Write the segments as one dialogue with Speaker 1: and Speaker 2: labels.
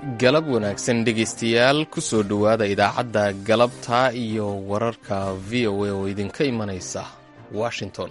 Speaker 1: galab wanaagsan dhegaystayaal kusoo dhowaada idaacadda galabta iyo wararka v o a oo idinka imanaysa washington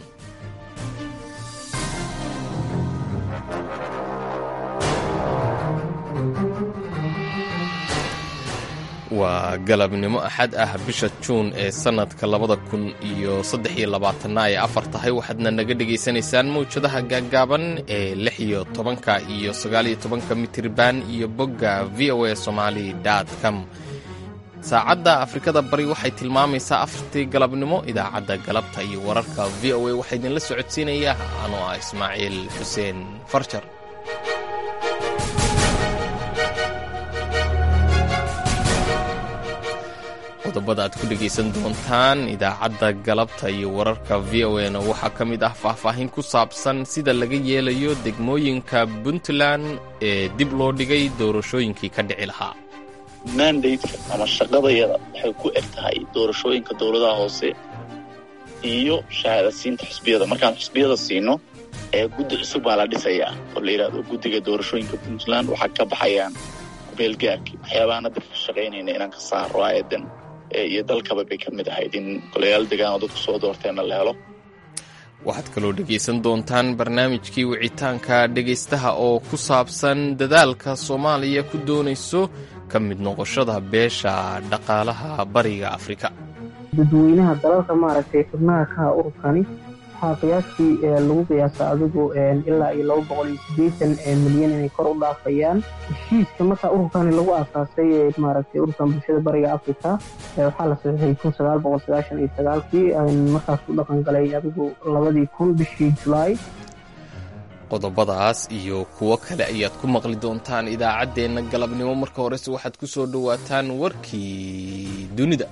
Speaker 1: waa galabnimo axad ah bisha juun ee sannadka labada kun iyo saddex iyo labaatanna ay afar tahay waxaadna naga dhegaysanaysaan mawjadaha gaaggaaban ee lix iyo tobanka iyo sagaaliyo tobanka mitirban iyo bogga v o a somali com saacadda afrikada bari waxay tilmaamaysaa afartii galabnimo idaacadda galabta iyo wararka v o a waxaa idinla socodsiinaya anoo ah ismaaciil xuseen farjar qodobada aad ku dhegaysan doontaan idaacadda galabta iyo wararka v o na waxaa ka mid ah faahfaahin ku saabsan sida laga yeelayo degmooyinka puntland ee dib loo dhigay doorashooyinkii ka dhici lahaa
Speaker 2: mandateka ama shaqadayada waxay ku eg tahay doorashooyinka dowladaha hoose iyo shahaadasiinta xusbiyada markaan xusbiyada siino ee guddi cusub baa la dhisayaa oo la yidhahdo guddiga doorashooyinka puntland waxaa ka baxayaan kumeelgaarkii waxyaabahaan hadda ka shaqaynayna inaan ka saaro aayadan iyo dalkaba bay ka mid ahayd in golayaal degaan oo dadku soo doorteenna la helo
Speaker 1: waxaad kaloo dhegaysan doontaan barnaamijkii wicitaanka dhegaystaha oo ku saabsan dadaalka soomaaliya ku doonayso ka mid noqoshada beesha dhaqaalaha bariga afrika
Speaker 3: dadweynaha dalalka maaragtay xubnaha kaha ururkani waxaa qiyaastii lagu qiyaasa adigu ilaa iyo laba boqol iyo siddeetan milyan inay kor u dhaafayaan heshiiska markaa ururkani lagu aasaasay maaragtay ururkan bulshada bariga africa waxaa la saxiixay kun sagaal boqol sagaashan iyo sagaalkii markaas u dhaqan galay adigu labadii kun bishii julaay
Speaker 1: qodobadaas iyo kuwo kale ayaad ku maqli doontaan idaacaddeenna galabnimo marka horese waxaad ku soo dhowaataan warkii dunida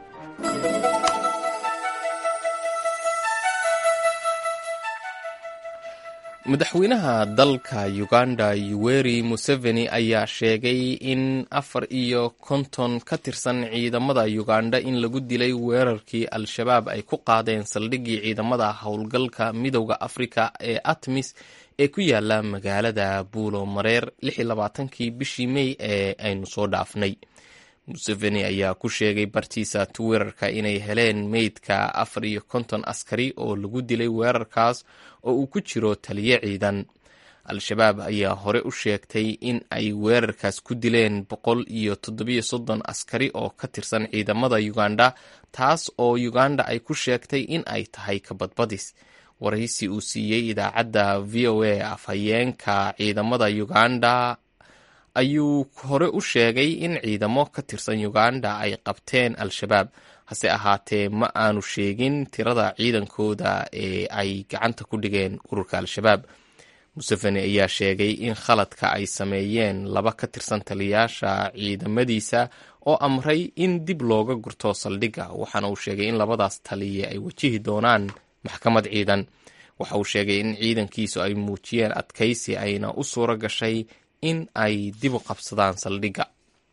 Speaker 1: madaxweynaha dalka uganda yuweri museveni ayaa sheegay in afar iyo konton ka tirsan ciidamada uganda in lagu dilay weerarkii al-shabaab ay ku qaadeen saldhiggii ciidamada howlgalka midowda afrika ee atmis ee ku yaala magaalada buulo mareer kii bishii mey ee aynu soo dhaafnay museveni ayaa ku sheegay bartiisa twitter-ka inay heleen meydka afar iyo konton askari oo lagu dilay weerarkaas oo uu ku jiro taliyo ciidan al-shabaab ayaa hore u sheegtay in ay weerarkaas ku dileen boqol iyo toddobiyo soddon askari oo ka tirsan ciidamada uganda taas oo uganda ay ku sheegtay in ay tahay kabadbadis waraysi uu siiyey idaacadda v o a afhayeenka ciidamada uganda ayuu hore u sheegay in ciidamo ka tirsan uganda ay qabteen al-shabaab hase ahaatee ma aanu sheegin tirada ciidankooda ee ay gacanta ku dhigeen ururka al-shabaab museveni ayaa sheegay in khaladka ay sameeyeen laba ka tirsan taliyaasha ciidamadiisa oo amray in dib looga gurto saldhigga waxaana uu sheegay in labadaas taliye ay wajihi doonaan maxkamad ciidan waxa uu sheegay in ciidankiisu ay muujiyeen adkaysi ayna u suuro gashay in ay dib u qabsadaan saldhigga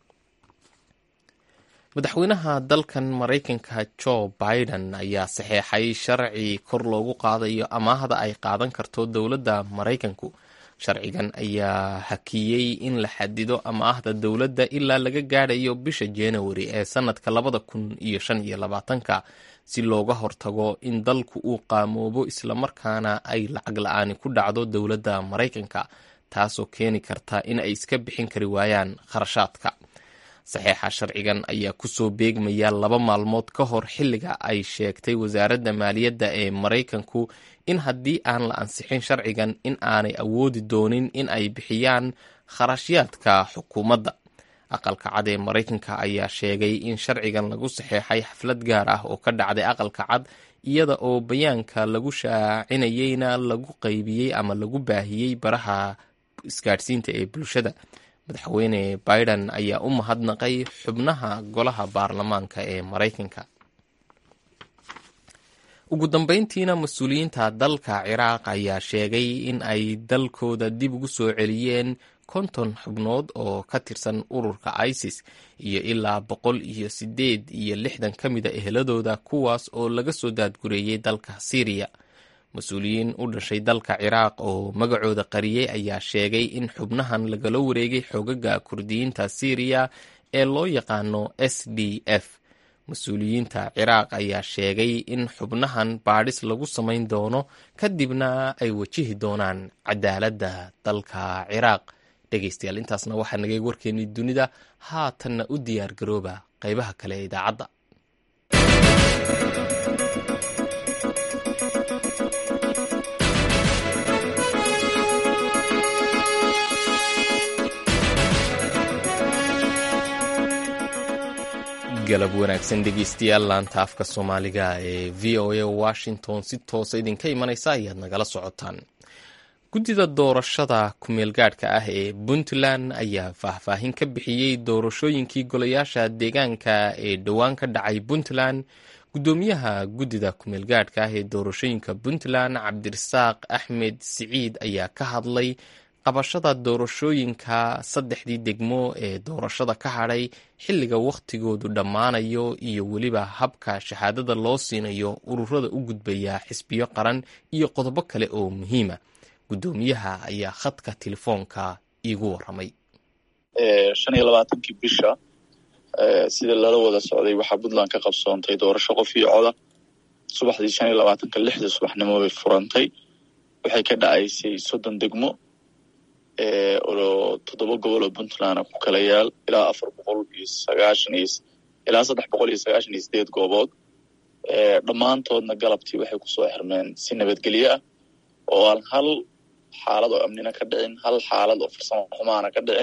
Speaker 1: madaxweynaha dalkan maraykanka joe biden ayaa saxeexay sharci kor loogu qaadayo amaahda ay qaadan karto dowladda maraykanku sharcigan ayaa hakiyey in la xadido amaahda dowladda ilaa laga gaadhayo bisha januari ee sannadka labada kun iyo shan iyo labaatanka si looga hortago in dalku uu qaamoobo islamarkaana ay lacag la-aani ku dhacdo dowladda maraykanka taasoo keeni karta in ay iska bixin kari waayaan kharashaadka saxeexa sharcigan ayaa kusoo beegmaya laba maalmood ka hor xilliga ay sheegtay wasaaradda maaliyadda ee maraykanku in haddii aan la ansixin sharcigan in aanay awoodi doonin in ay bixiyaan kharashyaadka xukuumadda aqalka cad ee maraykanka ayaa sheegay in sharcigan lagu saxeexay xaflad gaar ah oo ka dhacday aqalka cad iyada oo bayaanka lagu shaacinayeyna lagu qaybiyey ama lagu baahiyey baraha isgaadhsiinta ee bulshada madaxweyne biden ayaa u mahadnaqay xubnaha golaha baarlamaanka ee maraykanka ugu dambeyntiina mas-uuliyiinta dalka ciraaq ayaa sheegay in ay dalkooda dib ugu soo celiyeen konton xubnood oo ka tirsan ururka isis iyo ilaa boqol iyo sideed iyo lixdan ka mida eheladooda kuwaas oo laga soo daadgureeyey dalka syriya mas-uuliyiin u dhashay dalka ciraaq oo magacooda qariyey ayaa sheegay in xubnahan lagala wareegay xoogaga kurdiyiinta syriya ee loo yaqaano s d f mas-uuliyiinta ciraaq ayaa sheegay in xubnahan baadhis lagu samayn doono kadibna ay wajihi doonaan cadaaladda dalka ciraaq dhegaystayaal intaasna waxaa nagay warkeennii dunida haatanna u diyaar garooba qaybaha kale ee idaacadda galab wanaagsan dhegeystayaal laanta afka soomaaliga ee v o a washington si toosa idinka imanaysa ayaad nagala socotaan guddida doorashada kumeelgaadhka ah ee puntland ayaa faahfaahin ka bixiyey doorashooyinkii golayaasha deegaanka ee dhowaan ka dhacay puntland guddoomiyaha guddida kumeelgaadhka ah ee doorashooyinka puntland cabdirasaaq axmed siciid ayaa ka hadlay qabashada doorashooyinka saddexdii degmo ee doorashada ka hadhay xilliga wakhtigoodu dhammaanayo iyo weliba habka shahaadada loo siinayo ururada u gudbaya xisbiyo qaran iyo qodobo kale oo muhiima guddoomiyaha ayaa khadka telefoonka iigu waramay
Speaker 2: shan iyo labaatankii bisha sida lala wada socday waxaa puntland ka qabsoontay doorasho qof iyo coda subaxdii shan iyo labaatanka lixda subaxnimo bay furantay waxay ka dhacaysay soddon degmo oo toddoba gobol oo puntland ku kala yaal ilaa afar boqol iyo sagaashan iyo ilaa saddex boqol iyo sagaashan iyo sideed goobood dhammaantoodna galabtii waxay kusoo xirmeen si nabadgelyo ah oo aan hal xaalad oo amnina ka dhicin hal xaalad oo farsamo xumaana ka dhicin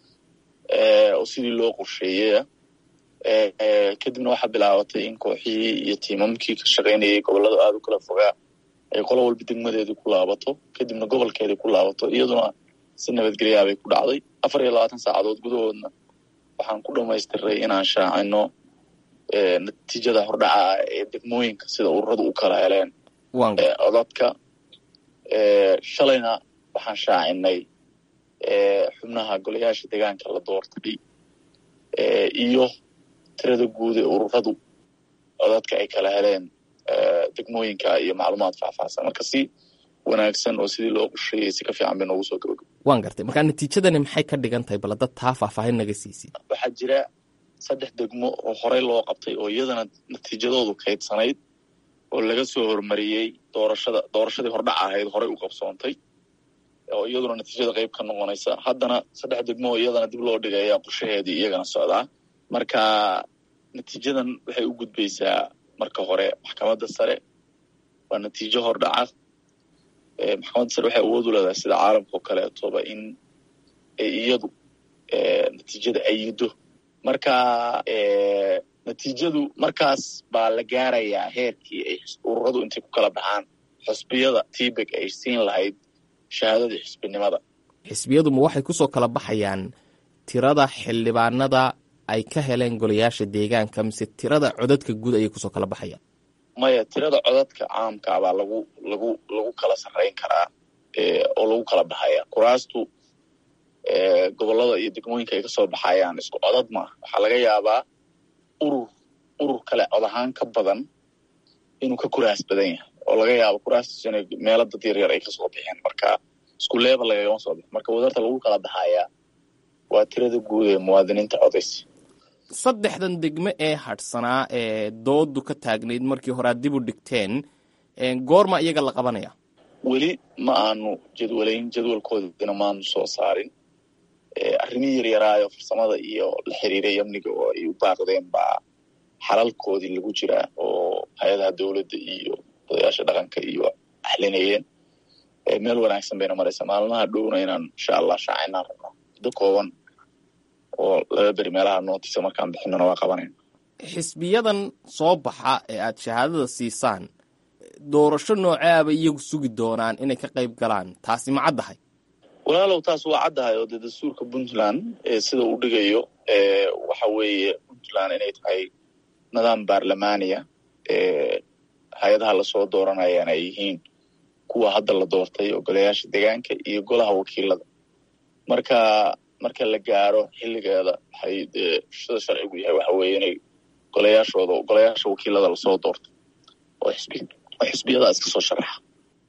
Speaker 2: oo sidii loo qorsheeyaya kadibna waxaa bilaabatay in kooxihii iyo tiimamkii ka shaqaynayay gobollada aada u kala fogaa ay qolo walba degmadeedii ku laabato kadibna gobolkeedii ku laabato iyaduna si nabadgelyaa bay ku dhacday afar iyo labaatan saacadood gudahoodna waxaan ku dhamaystiray inaan shaacino natiijada hordhaca ah ee degmooyinka sida ururadu u kala heleen codadka shalayna waxaan shaacinay xubnaha golayaasha deegaanka la doortay iyo tirada guud ee ururadu codadka ay kala heleen degmooyinka iyo macluumaad faahfaahsan marka si wanaagsan oo sidii loo qorsheeyey si ka fiican bay noogu soo gabagabo
Speaker 1: waan gartay markaa natiijadani maxay ka dhigan tahay bal dad taa faahfaahin naga siisid
Speaker 2: waxaa jira saddex degmo oo horey loo qabtay oo iyadana natiijadoodu kaydsanayd oo laga soo hormariyey doorashada doorashadii hordhac ahayd horey u qabsoontay oo iyaduna natiijada qayb ka noqonaysa haddana saddex degmo oo iyadana dib loo dhigaya qorshaheedii iyagana socdaa marka natiijadan waxay u gudbaysaa marka hore maxkamadda sare waa natiijo hordhaca maxkamadda sare waxay awood u leedahay sida caalamka oo kaleetoba in iyadu natiijada ayido marka natiijadu markaas baa la gaarayaa heerkii ay ururadu intay ku kala baxaan xusbiyada tibeg ay siin lahayd shahaadadii xisbinimada
Speaker 1: xisbiyadu ma waxay kusoo kala baxayaan tirada xildhibaanada ay ka heleen golayaasha deegaanka mise tirada codadka guud ayay kusoo kala baxayaan
Speaker 2: maya tirada codadka caamkaa baa lagu lagu lagu kala sarrayn karaa oo lagu kala baxaya kuraastu gobollada iyo degmooyinka ay kasoo baxayaan isku codad maaha waxaa laga yaabaa urur urur kale cod ahaan ka badan inuu ka kuraas badan yahay oo laga yaabo kuraastiisu inay meelo dad yar yar ay kasoo bixeen marka isku leebel lagagama soo bixin marka wadarta lagu kala baxayaa waa tirada guud ee muwaadiniinta codaysa
Speaker 1: saddexdan degmo ee hadhsanaa ee doodu ka taagnayd markii hore aad dib u dhigteen goorma iyaga la qabanaya
Speaker 2: weli ma aanu jadwalayn jadwalkoodina maanu soo saarin arrimihii yaryaraayo farsamada iyo la xiriiray amniga oo ay u baaqdeen baa xalalkoodii lagu jiraa oo hay-adaha dowladda iyo odayaasha dhaqanka iyo axlinayeen meel wanaagsan bayna maraysa maalmaha dhowna inaan insha allah shaacinaan rabnaa muddo kooban oo laba beri meelaha nootisa markaan bixinona waa qabanayna
Speaker 1: xisbiyadan soo baxa ee aad shahaadada siisaan doorasho nooceaba iyagu sugi doonaan inay ka qayb galaan taasi ma caddahay
Speaker 2: walaalow taas waa caddahay oo dee dastuurka puntland sida uu dhigayo waxa weeye puntland inay tahay nidaam baarlamaaniya hay-adaha lasoo dooranayaan ay yihiin kuwa hadda la doortay oo golayaasha deegaanka iyo golaha wakiilada marka marka la gaaro xilligeeda waxay dee sida sharcigu yahay waxa weeye inay golayaashooda golayaasha wakiilada lasoo doorto oo xisbi oo xisbiyadaas kasoo sharaxa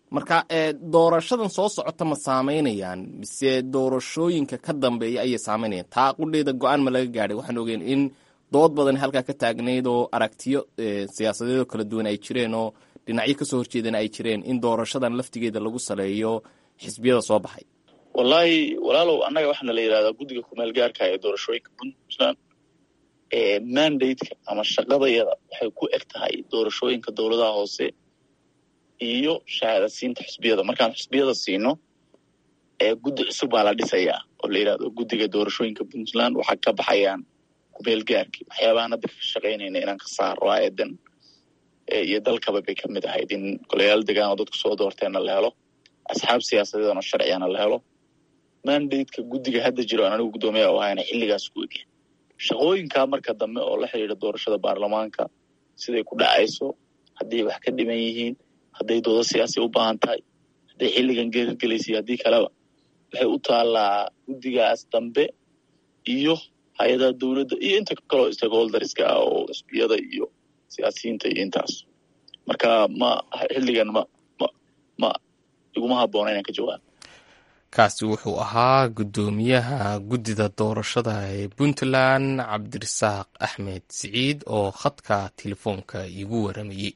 Speaker 1: marka doorashadan soo socota ma saameynayaan mise doorashooyinka ka dambeeya ayay saameynayaan taa qudheeda go-aan ma laga gaadhay waxaan ogeen in dood badan halkaa ka taagnayd oo aragtiyo siyaasadeedoo kala duwan ay jireen oo dhinacyo kasoo horjeedana ay jireen in doorashadan laftigeeda lagu saleeyo xisbiyada soo baxay
Speaker 2: wallaahi walaalow annaga waxaana la yidhahdaa guddiga kumeel gaarka ee doorashooyinka puntland mandate-ka ama shaqadayada waxay ku eg tahay doorashooyinka dowladaha hoose iyo shahaadasiinta xisbiyada markaan xisbiyada siino guddi cusub baa la dhisayaa oo la yidhahdo guddiga doorashooyinka puntland waxaa ka baxayaan kumeel gaarki waxyaabahan hadda ka shaqaynayna inaan ka saaro aayadan iyo dalkaba bay ka mid ahayd in golayaal degaan oo dadku soo doorteenna la helo asxaab siyaasadeedana sharcigana la helo mandate-ka guddiga hadda jiro aan anigu guddoomiya u ahayna xilligaas ku egya shaqooyinkaa marka dambe oo la xidhiidha doorashada baarlamaanka siday ku dhacayso hadday wax ka dhiman yihiin hadday doodo siyaasi u baahan tahay hadday xilligan geergelaysa haddii kaleba waxay u taallaa guddigaas dambe iyo hay-adaha dowladda iyo inta kaloo stakeholderska ah oo xisbiyada iyo siyaasiyiinta iyo intaas marka ma xilligan ma ma ma iguma habboona inaan ka jawaabo
Speaker 1: kaasi wuxuu ahaa guddoomiyaha guddida doorashada ee puntland cabdirasaaq axmed siciid oo khadka telefoonka iigu waramayey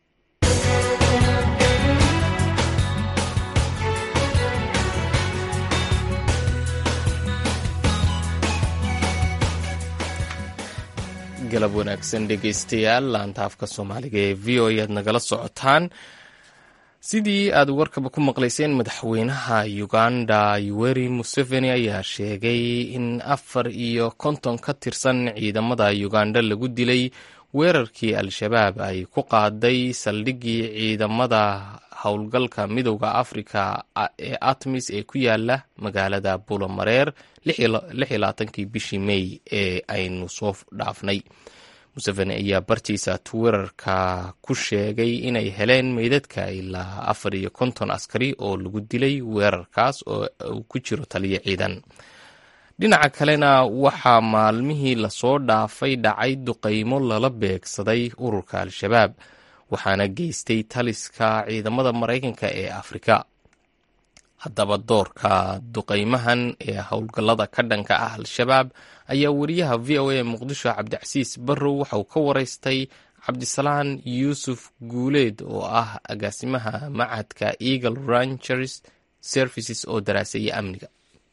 Speaker 1: galab wanaagsan dhegeystayaal laanta afka soomaaliga ee v o aad nagala socotaan sidii aad warkaba ku maqlayseen madaxweynaha uganda yoweri museveni ayaa sheegay in afar iyo konton ka tirsan ciidamada uganda lagu dilay weerarkii al-shabaab ay ku qaaday saldhiggii ciidamada howlgalka midowda afrika ee atmis ee ku yaala magaalada bulomareer kii bishii mey ee aynu soo dhaafnay museveni ayaa bartiisa twitter-ka ku sheegay inay heleen meydadka ilaa afar iyo konton askari oo lagu dilay weerarkaas oo uu ku jiro taliyo ciidan dhinaca kalena waxaa maalmihii lasoo dhaafay dhacay duqaymo lala beegsaday ururka al-shabaab waxaana geystay taliska ciidamada maraykanka ee afrika haddaba doorka duqaymahan ee howlgallada ka dhanka ah al-shabaab ayaa wariyaha v o a muqdisho cabdicasiis barrow waxa uu ka waraystay cabdisalaan yuusuf guuleed oo ah agaasimaha macadka eagle ranchers services oo daraaseeya amniga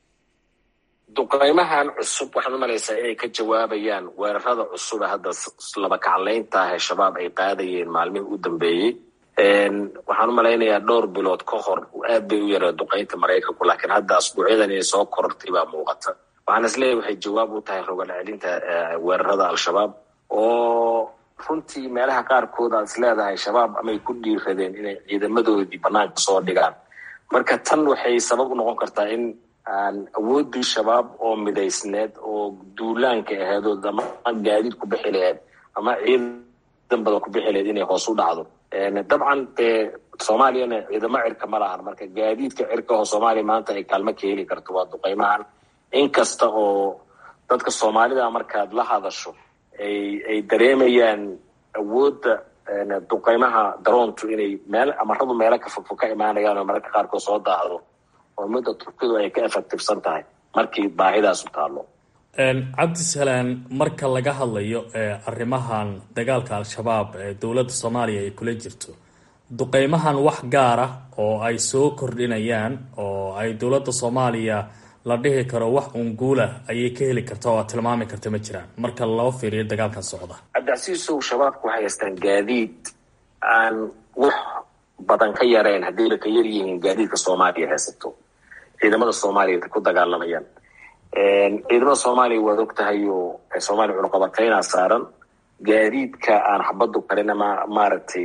Speaker 4: duqaymahan cusub waxaad u malaysaa inay ka jawaabayaan weerarada cusub ee hadda laba kaclaynta ah ee shabaab ay qaadayeen maalmihii u dambeeyey waxaan u malaynayaa dhowr bilood ka hor aad bay u yaree duqaynta maraykanku laakiin hadda asbuucyadan inay soo korortay baa muuqata waxaan isleeyahy waxay jawaab u tahay rogal celinta weerarada al-shabaab oo runtii meelaha qaarkood aad is leedahay shabaab amay ku dhiiradeen inay ciidamadoodii banaanka soo dhigaan marka tan waxay sabab u noqon kartaa in aan awooddii shabaab oo midaysneed oo duulaanka aheedood ama gaadiid ku bixi laheed ama ciidan badan ku bixi laheed inay hoos u dhacdo dabcan dee soomaaliyana ciidamo cirka ma lahan marka gaadiidka cirka oo soomaaliya maanta ay kaalmo ka heli karto waa duqaymahan inkasta oo dadka soomaalida markaad la hadasho ay ay dareemayaan awoodda duqaymaha daroontu inay meel amaradu meelo ka fogfog ka imaanayaan oo mararka qaarkood soo daacdo oo midda turkidu ay ka effectivsan tahay markii baahidaasu taallo
Speaker 5: cabdisalaan marka laga hadlayo arrimahan dagaalka al-shabaab ee dowladda soomaaliya ay kula jirto duqeymahan wax gaar ah oo ay soo kordhinayaan oo ay dowladda soomaaliya la dhihi karo wax unguulah ayay ka heli karta oo aad tilmaami karta ma jiraan marka loo fiiriyo dagaalkan socda
Speaker 4: cabdicasiisow shabaabku waxay haystaan gaadiid aan wax badan ka yareen haddiiba ka yar yihiin gaadiidka soomaaliya haysato ciidamada soomaaliya ku dagaalamayaan ciidamada soomaaliya waad og tahay oo soomaaliya cunuqabateynaa saaran gaadiidka aan xabadu karin ama maaragtay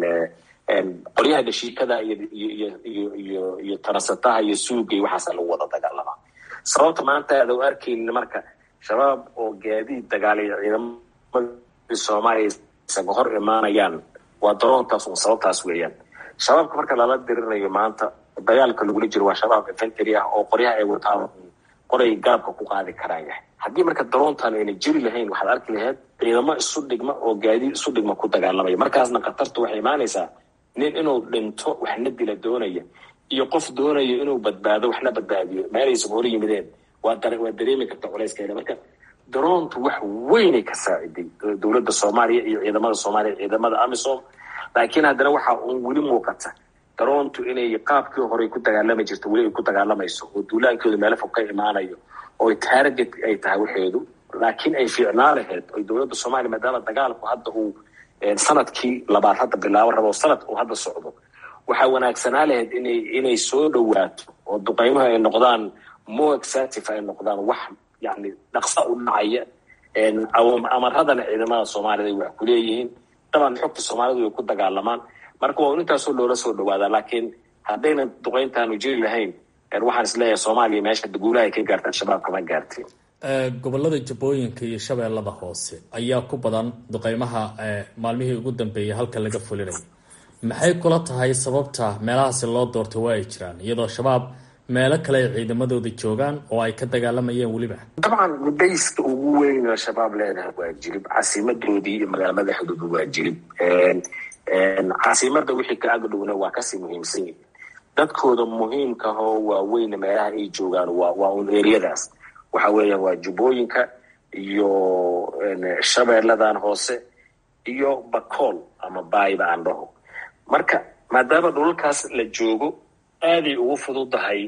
Speaker 4: qolyaha dhashiikada iyo iyo iyo iyo iyo tarasataha iyo suugay waxaasa lagu wada dagaalamaa sababta maanta aad u arkaynin marka shabaab oo gaadiid dagaalaya ciidamadii soomaaliya isaga hor imaanayaan waa daroontaas un sababtaas weeyaan shabaabka marka lala dirinayo maanta dagaalka lagula jiro waa shabaab infantry ah oo qoryaha ay wataan qoray garabka ku qaadi karaan yahay haddii marka daroontan ayna jiri lahayn waxaad arki lahayd ciidamo isu dhigma oo gaadiid isu dhigma ku dagaalamaya markaasna khatartu waxay imaanaysaa nin inuu dhinto waxna dila doonaya iyo qof doonayo inuu badbaado waxna badbaadiyo meelaysa hor yimideen waa waa dareemi karta culayskeeda marka daroontu wax weynay ka saaciday dowladda soomaaliya iyo ciidamada soomaaliya ciidamada amisom laakiin haddana waxaa uun weli muuqata daroontu inay qaabkii horey ku dagaalami jirto weli ay ku dagaalamayso oo duulaankooda meelo fog ka imaanayo oo target ay tahay waxeedu laakiin ay fiicnaa lahayd oy dowladda soomaaliya maadaama dagaalku hadda uu sanadkii labaad hadda bilaabo rabo sanad uu hadda socdo waxaa wanaagsanaa lahayd inay inay soo dhowaato oo duqeymuhu ay noqdaan more exative ay noqdaan wax yani dhaqsa u dhacaya amaradana ciidamada soomaaliyad ay wax ku leeyihiin daban xogta soomaalidu way ku dagaalamaan marka waa intaasoo loola soo dhawaadaa laakiin haddayna duqeyntaanu jiri lahayn waxaan isleeyahay soomaaliya meesha guulaha ay ka gaarta al-shabaab kama gaartin
Speaker 5: gobolada jabooyinka iyo shabeellada hoose ayaa ku badan duqeymaha maalmihii ugu dambeeyay halka laga fulinaya maxay kula tahay sababta meelahaasi loo doortay waa ay jiraan iyadoo shabaab meelo kale ay ciidamadooda joogaan oo ay ka dagaalamayeen weliba
Speaker 4: dabcan mudayska ugu weyn oo shabaab leedahay waa jirib caasimadoodii iyo magaala madaxdooda waa jirib caasimada wixii ka agdhowna waa kasii muhiimsan yihin dadkooda muhiimkahoo waaweyn meelaha ay joogaan waa waa un eriyadaas waxa weeyaan waa jubbooyinka iyo shabeelladan hoose iyo bakool ama baayba aan dhaho marka maadaama dhulalkaas la joogo aaday ugu fududahay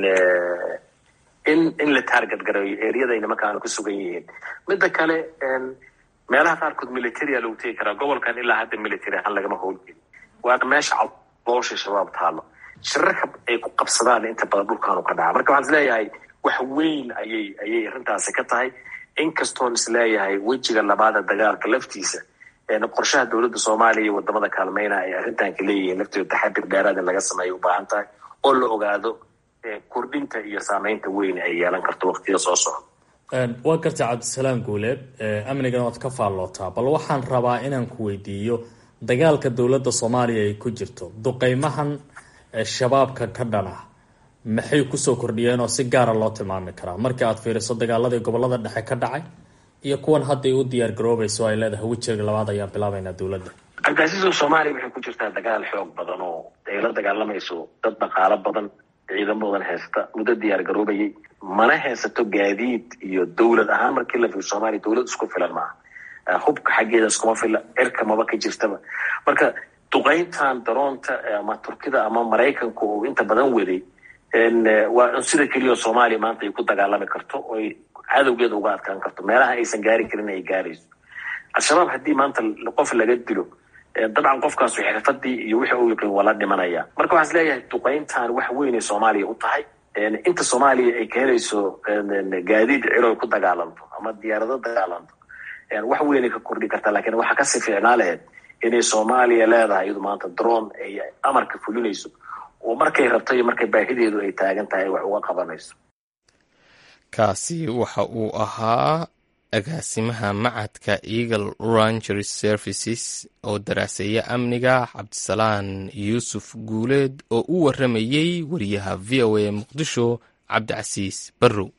Speaker 4: in in la taarget gareeyo eryaday nimankaanu ku sugan yihiin midda kale meelaha qaarkood militaria lagu tegi karaa gobolkan ilaa hadda military ahaan lagama howlgeli waana meesha caloosha shabaab taalo shirarka ay ku qabsadaan inta badan dhulkaanu ka dhaca marka waxaan isleeyahay wax weyn ayay ayay arrintaasi ka tahay inkastoon isleeyahay wejiga labaada dagaalka laftiisa qorshaha dowladda soomaaliya iyo wadamada kaalmeyna ay arrintanka leeyihiin laftooda taxadir dheeraad in laga sameeya u baahan tahay oo la ogaado kordhinta iyo saameynta weyn ay yeelan karto waqtiga soo socda
Speaker 5: waa garta cabdisalaam guuleed amnigan waad ka faallootaa bal waxaan rabaa inaan ku weydiiyo dagaalka dowladda soomaaliya ay ku jirto duqeymahan shabaabka ka dhana maxay kusoo kordhiyeen oo si gaara loo tilmaami karaa markii aad fiiriso dagaaladii gobolada dhexe ka dhacay iyo kuwan hadday u diyaar garoobayso ay leedahay wejiga labaad ayaan bilaabaynaa dowladda
Speaker 4: cabdicasiiso soomaaliya waxay ku jirtaa dagaal xoog badan oo ay la dagaalamayso dad dhaqaalo badan ciidamo badan haysta muddo diyaar garoobayay mana haysato gaadiid iyo dowlad ahaan markii la fiir soomaaliya dowlad isku filan maaha hubka xaggeeda iskuma fila cirka maba ka jirtaba marka duqeyntan daroonta ama turkida ama maraykanku uu inta badan waday waa sida keliya soomaaliya maanta ay ku dagaalami karto oy cadowgeeda uga adkaan karto meelaha aysan gaari karin ay gaarayso al-shabaab haddii maanta qof laga dilo dabcan qofkaasu xirfadii iyo wixii uu yaqiin waa la dhimanaya marka waxaan isleeyahay duqeyntan wax weynay soomaaliya u tahay inta soomaaliya ay ka helayso gaadiid ciro ay ku dagaalanto ama diyaarado dagaalanto wax weynay ka kordhi kartaa lakiin waxaa kasii fiicnaa laheyd inay soomaaliya leedahay iyadu maanta drone ay amarka fulinayso oo markay rabto iyo markay baahideedu ay taagan tahay ay wax uga qabanayso
Speaker 1: kaasi waxa uu ahaa agaasimaha macadka eagle ranger services oo daraaseeya amniga cabdisalaan yuusuf guuleed oo u waramayey wariyaha v o a muqdisho cabdicasiis barrow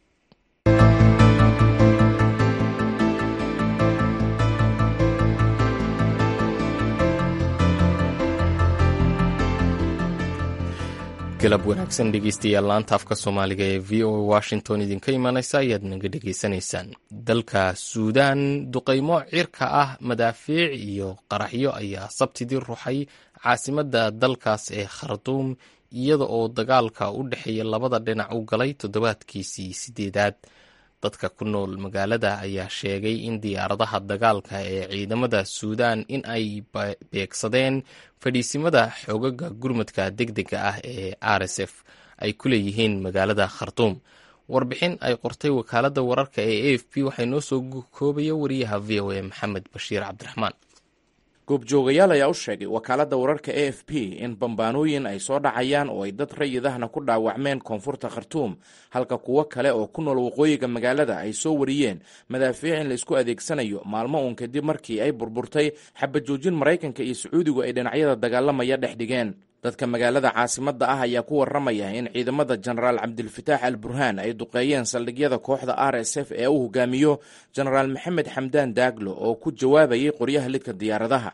Speaker 1: galab wanaagsan dhegeystayaal laanta afka soomaaliga ee v o a washington idinka imanaysa ayaad naga dhegeysanaysaan dalka suudaan duqeymo cirka ah madaafiic iyo qaraxyo ayaa sabtidii ruxay caasimadda dalkaas ee khartuum iyada oo dagaalka u dhexeeya labada dhinac u galay toddobaadkiisii sideedaad dadka ku nool magaalada ayaa sheegay in diyaaradaha dagaalka ee ciidamada suudaan in ay beegsadeen fadhiisimada xoogaga gurmadka degdega ah ee r s f ay ku leeyihiin magaalada khartuum warbixin ay qortay wakaaladda wararka ee a f p waxay noo soo koobaya wariyaha v o a maxamed bashiir cabdiraxmaan
Speaker 6: goobjoogayaal ayaa u sheegay wakaaladda wararka a f p in bambaanooyin ay soo dhacayaan oo ay dad rayidahna ku dhaawacmeen koonfurta khartuum halka kuwo kale oo ku nool waqooyiga magaalada ay soo wariyeen madaafiic in la isku adeegsanayo maalmo uun kadib markii ay burburtay xabajoojin maraykanka iyo sacuudigu ay dhinacyada dagaalamaya dhex dhigeen dadka magaalada caasimadda ah ayaa ku warramaya in ciidamada jenaraal cabdilfataax al burhaan ay duqeeyeen saldhigyada kooxda r s f ee uu hogaamiyo jenaraal maxamed xamdaan daaglo oo ku jawaabayay qoryaha lidka diyaaradaha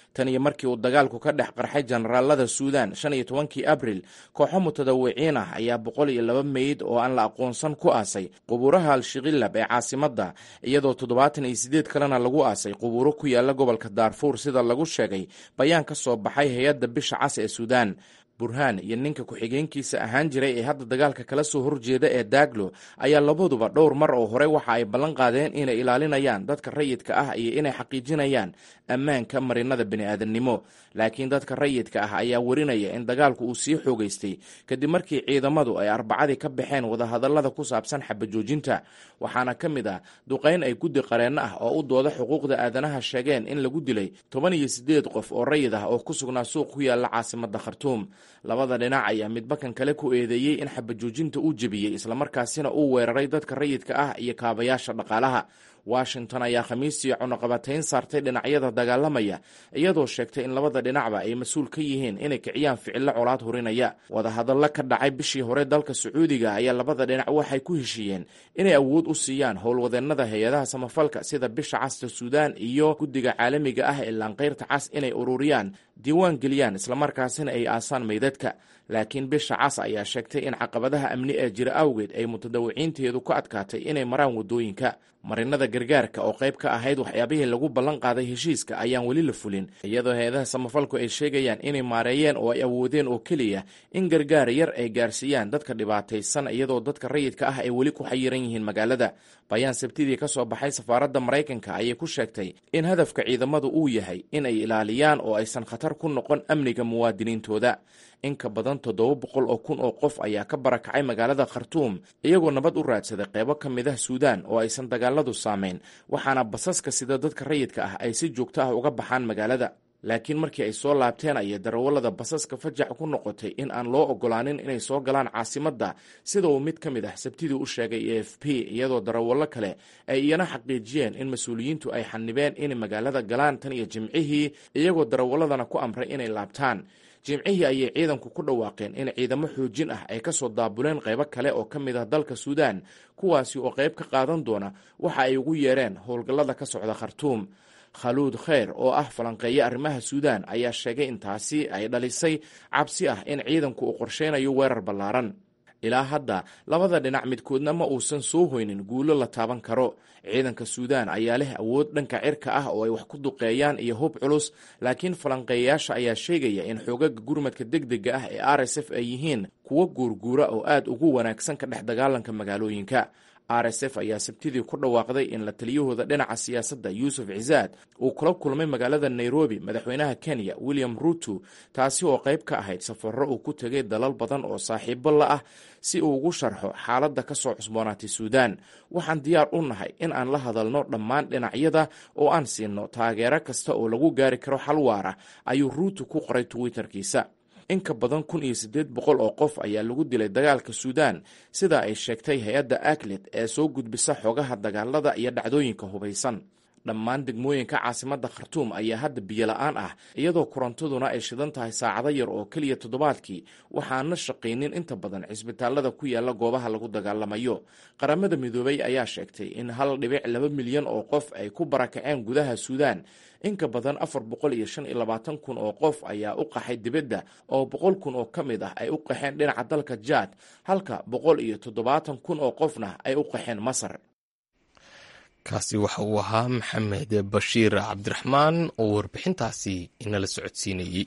Speaker 6: tan iyo markii uu dagaalku ka dhex qarxay jenaraalada suudan shan iyo tobankii abril kooxo mutadawiciin ah ayaa boqol iyo laba meyd oo aan la aqoonsan ku aasay qubuuraha al-shiqilab ee caasimadda iyadoo toddobaatan iyo siddeed kalena lagu aasay qubuuro ku yaala gobolka daarfuur sida lagu sheegay bayaan ka soo baxay hay-adda bisha cas ee suudan burhaan iyo ninka ku-xigeenkiisa ahaan jiray ee hadda dagaalka kala soo horjeeda ee daaglo ayaa labaduba dhowr mar oo hore waxa ay ballan qaadeen inay ilaalinayaan dadka rayidka ah iyo inay xaqiijinayaan ammaanka marinada bini'aadamnimo laakiin dadka rayidka ah ayaa warinaya in dagaalku uu sii xoogaystay kadib markii ciidamadu ay arbacadii ka baxeen wadahadallada ku saabsan xabajoojinta waxaana ka mid ah duqayn ay guddi qareenno ah oo u dooda xuquuqda aadanaha sheegeen in lagu dilay toban iyo siddeed qof oo rayid ah oo ku sugnaa suuq ku yaalla caasimadda khartuum labada dhinac ayaa midbakan kale ku eedeeyey in xabajoojinta uu jebiyey islamarkaasina uu weeraray dadka rayidka ah iyo kaabayaasha dhaqaalaha washington ayaa khamiistii cunaqabatayn saartay dhinacyada dagaalamaya iyadoo sheegtay in labada dhinacba ay mas-uul ka yihiin inay kiciyaan ficillo colaad hurinaya wadahadallo ka dhacay bishii hore dalka sacuudiga ayaa labada dhinac waxay ku heshiiyeen inay awood u siiyaan howlwadeennada hay-adaha samafalka sida bisha casta suudaan iyo guddiga caalamiga ah ee laanqeyrta cas inay ururiyaan diiwaan geliyaan islamarkaasina ay aasaan meydadka laakiin bisha cas ayaa sheegtay in caqabadaha amni ee jira awgeed ay mutadawiciinteedu ku adkaatay inay maraan waddooyinka marinada gargaarka oo qayb ka ahayd waxyaabihii lagu ballan qaaday heshiiska ayaan weli la fulin iyadoo hay-adaha samafalku ay sheegayaan inay maareeyeen oo ay awoodeen oo keliya in gargaar yar ay gaarsiiyaan dadka dhibaataysan iyadoo dadka rayidka ah ay weli ku xayiran yihiin magaalada bayaan sabtidii ka soo baxay safaaradda maraykanka ayay ku sheegtay in hadafka ciidamadu uu yahay in ay ilaaliyaan oo aysan khatar ku noqon amniga muwaadiniintooda in ka badan toddoba boqol oo kun oo qof ayaa ka barakacay magaalada khartuum iyagoo nabad u raadsaday qeybo ka mid ah suudaan oo aysan dagaaladu saamayn waxaana basaska sida dadka rayidka ah ay si joogto ah uga baxaan magaalada laakiin markii ay soo laabteen ayay darawallada basaska fajac ku noqotay in aan loo ogolaanin inay soo galaan caasimadda sida uu mid ka mid ah sabtidii u sheegay e f p iyadoo darawallo kale ay iyana xaqiijiyeen in mas-uuliyiintu ay xanibeen inay magaalada galaan tan iyo jimcihii iyagoo darawalladana ku amray inay laabtaan jimcihii ayay ciidanku ku dhawaaqeen in ciidamo xoojin ah ay ka soo daabuleen qaybo kale oo ka mid ah dalka suudaan kuwaasi oo qayb ka qaadan doona waxa ay ugu yeereen howlgallada ka socda khartuum khaluud kheyr oo ah falanqeeye arrimaha suudaan ayaa sheegay in taasi ay dhalisay cabsi ah in ciidanku uu qorsheynayo weerar ballaaran ilaa hadda labada dhinac midkoodna ma uusan soo hoynin guulo la taaban karo ciidanka suudaan ayaa leh awood dhanka cirka ah oo ay wax ku duqeeyaan iyo hub culus laakiin falanqeeyayaasha ayaa sheegaya in xoogaga gurmadka degdega ah ee r s f ay yihiin kuwo guurguura oo aad ugu wanaagsan ka dhex dagaalanka magaalooyinka r s f ayaa sabtidii ku dhawaaqday in la taliyahooda dhinaca siyaasadda yuusuf cisaad uu kula kulmay magaalada nairobi madaxweynaha kenya william ruto taasi oo qayb ka ahayd safarro uu ku tegay dalal badan oo saaxiibo la ah si uu ugu sharxo xaaladda ka soo cusboonaatay suudaan waxaan diyaar u nahay in aan la hadalno dhammaan dhinacyada oo aan siinno taageero kasta oo lagu gaari karo xal waara ayuu ruto ku qoray twitterkiisa in ka badan kun iyo siddeed boqol oo qof ayaa lagu dilay dagaalka suudaan sida ay sheegtay hay-adda aklet ee soo gudbisa xogaha dagaalada iyo dhacdooyinka hubaysan dhammaan degmooyinka caasimadda khartuum ayaa hadda biyo la-aan ah iyadoo korontaduna ay shidan tahay saacado yar oo keliya toddobaadkii waxaana shaqaynin inta badan cisbitaalada ku yaala goobaha lagu dagaalamayo qaramada midoobay ayaa sheegtay in hal dhibic laba milyan oo qof ay ku barakaceen gudaha suudaan in ka badan afar boqol iyo shan iyo labaatan kun oo qof ayaa u qaxay dibadda oo boqol kun oo ka mid ah ay u qaxeen dhinaca dalka jaad halka boqol iyo toddobaatan kun oo qofna ay u qaxeen masar
Speaker 1: kaasi waxa uu ahaa maxamed bashiir cabdiraxmaan oo warbixintaasi inala socodsiinayey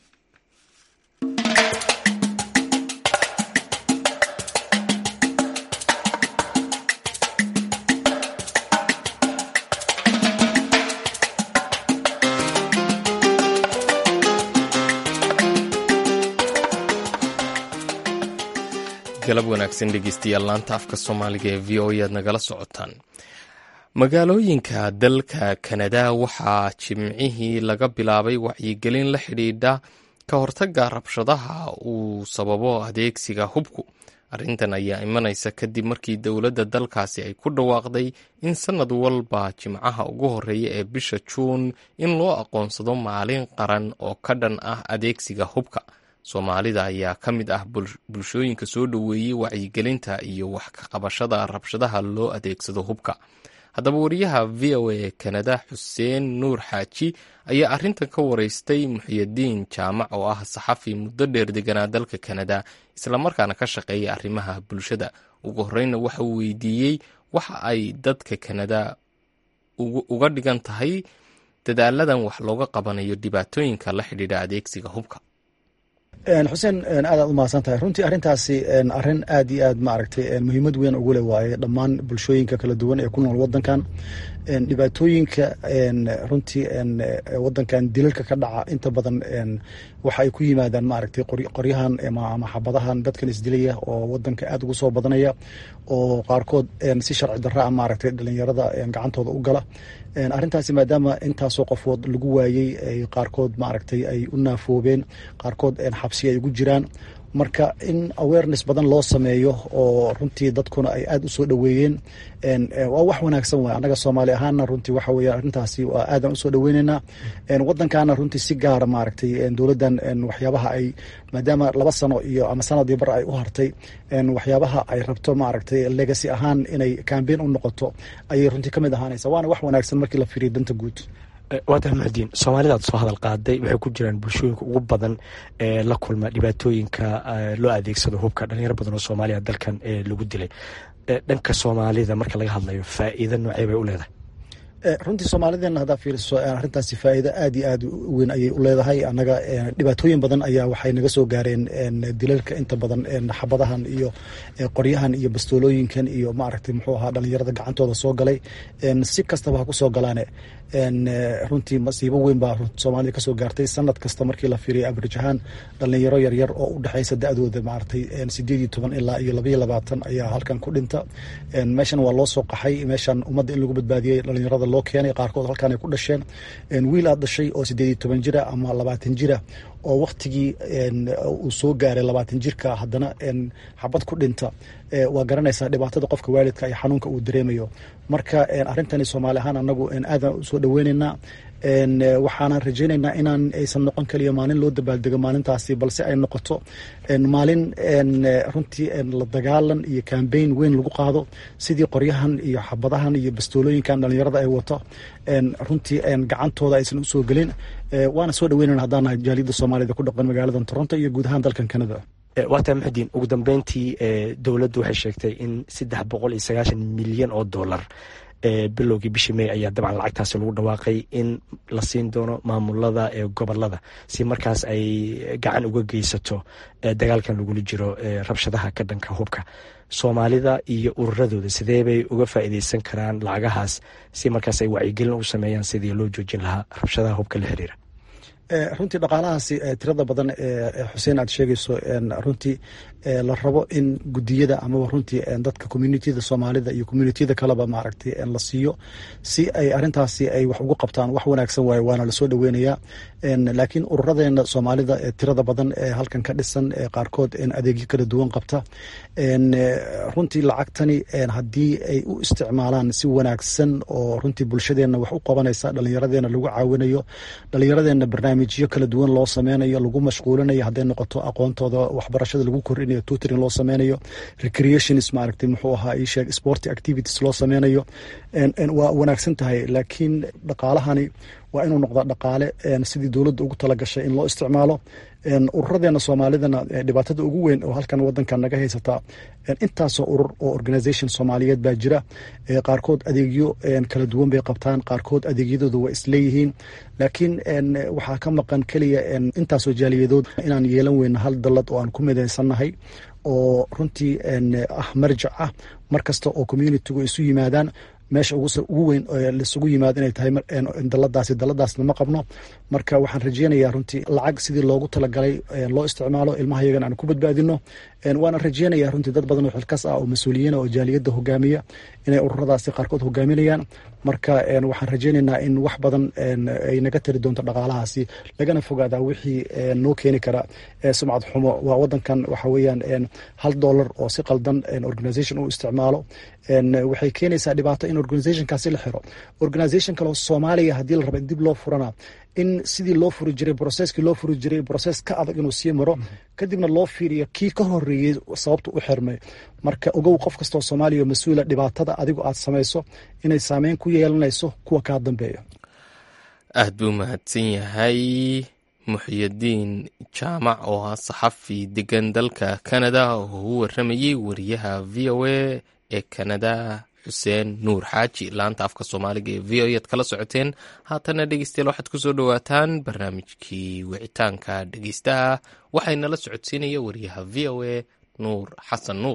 Speaker 1: galab wanaagsan dhegeystayaal laanta afka soomaaliga ee v o aad nagala socotaan magaalooyinka dalka kanada waxaa jimcihii laga bilaabay wacyigelin la xidhiidha ka hortaga rabshadaha uu sababo adeegsiga hubku arrintan ayaa imanaysa kadib markii dowladda dalkaasi ay ku dhawaaqday in sanad walba jimcaha ugu horeeya ee bisha juun in loo aqoonsado maalin qaran oo ka dhan ah adeegsiga hubka soomaalida ayaa ka mid ah bulshooyinka soo dhoweeyey wacyigelinta iyo wax ka qabashada rabshadaha loo adeegsado hubka haddaba wariyaha v o a kanada xuseen nuur xaaji ayaa arrintan ka wareystay muxiyadiin jaamac oo ah saxafi muddo dheer deganaa dalka kanada islamarkaana ka shaqeeya arrimaha bulshada ugu horreynna waxa uu weydiiyey waxa ay dadka kanada uga dhigan tahay dadaaladan wax looga qabanayo dhibaatooyinka la xidhiidha adeegsiga hubka
Speaker 7: xuseen aadaad u mahadsan tahay runtii arrintaasi arrin aad iyo aad maaragtay muhiimad weyn ugu leh waaye dhammaan bulshooyinka kala duwan ee ku nool wadankan dhibaatooyinka runtii wadankan dilalka ka dhaca inta badan waxa ay ku yimaadaan maaragtay qoryahan ama xabadahan dadkan isdilaya oo wadanka aad ugu soo badanaya oo qaarkood si sharci darra a maaragtay dhalinyarada gacantooda u gala arrintaasi maadaama intaasoo qofood lagu waayey qaarkood maaragtay ay u naafoobeen qaarkood xabsi ay ugu jiraan marka in awareness badan loo sameeyo oo runtii dadkuna ay aad u soo dhoweeyeen waa wax wanaagsan waay annaga soomaali ahaana runtii waxa weeye arrintaasi waa aadan usoo dhoweyneynaa waddankaana runtii si gaara maaragtay dowladdan waxyaabaha ay maadaama laba sano iyo ama sanadii bar ay u hartay waxyaabaha ay rabto maaragtay legacy ahaan inay cambein u noqoto ayay runtii ka mid ahaanaysa waana wax wanaagsan markii la fiiriyo danta guud
Speaker 8: waatan muxudiin soomaalidaad soo hadal qaaday waxay ku jiraan bulshooyinka ugu badan ee la kulma dhibaatooyinka loo adeegsado hubka dhalinyaro badan oo soomaaliya dalkan lagu dilay dhanka soomaalida marka laga hadlayo faa'iido noocee bay u leedahay
Speaker 7: runtii soomaalideena haddaa fiiriso arrintaasi faa'iido aad iyo aad u weyn ayay u leedahay annaga dhibaatooyin badan ayaa waxay naga soo gaareen dilalka inta badan xabadahan iyo qoryahan iyo bastoolooyinkan iyo maaragtay muxuu ahaa dhalinyarada gacantooda soo galay si kastaba ha ku soo galaane runtii masiibo weyn baa soomaalida kasoo gaartay sanad kasta markii la fiiriya average ahaan dhalinyaro yaryar oo u dhexeysa da-dooda maaragtay sideed iyo toban ilaa iyo labaiyo labaatan ayaa halkan ku dhinta meeshan waa loo soo qaxay meeshan ummadda in lagu badbaadiyey dhalinyarada loo keenay qaarkood halkan ay ku dhasheen wiil aad dhashay oo sideed iyo toban jira ama labaatan jira oo waktigii uu soo gaaray labaatan jirka haddana xabad ku dhinta waa garanaysaa dhibaatada qofka waalidka iyo xanuunka uu dareemayo marka arrintani soomaali ahaan anagu aadan usoo dhoweyneynaa waxaana rajeyneynaa inaan aysan noqon kaliya maalin loo dabaaldego maalintaasi balse ay noqoto maalin runtii la dagaalan iyo cambain weyn lagu qaado sidii qoryahan iyo xabadahan iyo bastoolooyinkan dhalinyarada ay wato runtii gacantooda aysan usoo gelin waana soo dhaweynana haddaan nahay jaaliyadda soomaalida ku dhaqan magaalada toronto iyo guud ahaan dalkan canada
Speaker 8: waata muxudiin ugu dambeyntii dowladdu waxay sheegtay in saddex boqol iyo sagaashan milyan oo dollar bilowgii bishii may ayaa dabcan lacagtaasi lagu dhawaaqay in la siin doono maamulada ee gobolada si markaas ay gacan uga geysato dagaalkan lagula jiro rabshadaha ka dhanka hubka soomaalida iyo ururadooda sidee bay uga faa'iideysan karaan lacagahaas si markaas ay wacyigelin u sameeyaan sidii loo joojin lahaa rabshadaha hubka la xiriira
Speaker 7: runtii dhaqaalahaasi tirada badan ee xuseen aad sheegayso runtii la rabo in gudiyada amaba runtii dadka communitiyada soomaalida iyo communitiyada kaleba maaragtay la siiyo si ay arintaasi ay wax ugu qabtaan wax wanaagsan waaye waana lasoo dhaweynayaa laakiin ururadeena soomaalida tirada badan ee halkan ka dhisan qaarkood adeegyo kala duwan qabta runtii lacagtani haddii ay u isticmaalaan si wanaagsan oo runtii bulshadeena wax u qabanaysa dhalinyaradeena lagu caawinayo dhalinyaradeena barnaamijyo kala duwan loo sameynayo lagu mashquulinayo hadday noqoto aqoontooda waxbarashada lagu kordhinayo tutoring loo sameynayo recreationis maaragtay muxuu ahaa ii sheeg sport activities loo sameynayo waa wanaagsan tahay laakiin dhaqaalahani waa inuu noqdaa dhaqaale sidii dowladda ugu talagashay in loo isticmaalo ururadeena soomaalidana dhibaatada ugu weyn oo halkan wadanka naga haysataa intaasoo urur oo organisation soomaaliyeed baa jira qaarkood adeegyo kala duwan bay qabtaan qaarkood adeegyadooda waa isleeyihiin laakiin waxaa ka maqan keliya intaasoo jaaliyadood inaan yeelan weyno hal dallad oo aan ku midaysannahay oo runtii ah marjac ah mar kasta oo communitigu isu yimaadaan meesha ugu weyn laisugu yimaado inay tahay daladaasi daladaasna ma qabno marka waxaan rajeynayaa runtii lacag sidii loogu talagalay loo isticmaalo ilmaha yagan aan ku badbaadino waana rajeynaya runtii dad badan oo xilkas ah oo mas-uuliyiina oo jaaliyadda hogaamiya inay ururadaasi qaarkood hogaaminayaan marka waxaan rajeynaynaa in wax badan ay naga tari doonto dhaqaalahaasi lagana fogaadaa wixii noo keeni kara sumcad xumo waa wadankan waxa weeyaan hal dollar oo si qaldan organisation u isticmaalo waxay keenaysaa dhibaato in organizationkaasi la xiro organisation kaleo soomaaliya haddii la raba in dib loo furana in sidii loo furi jiray broseskii loo furi jiray broses ka adag inuu sii maro kadibna loo fiiriyo kii ka horeeyey sababta u xirmay marka ogow qof kastoo soomaaliya mas-uula dhibaatada adigu aad samayso inay saameyn ku yeelanayso kuwa kaa dambeeya
Speaker 1: aad buu mahadsan yahay muxyidiin jaamac oo ah saxafi degan dalka kanada oo u waramayey wariyaha v o a ee kanada xuseen nuur xaaji laanta afka soomaaliga ee v o ead kala socoteen haatana dhegeystayaal waxaad kusoo dhowaataan barnaamijkii wicitaanka dhegeystaha waxaynala socodsiinaya wariyaha v o a nuur xasan nuur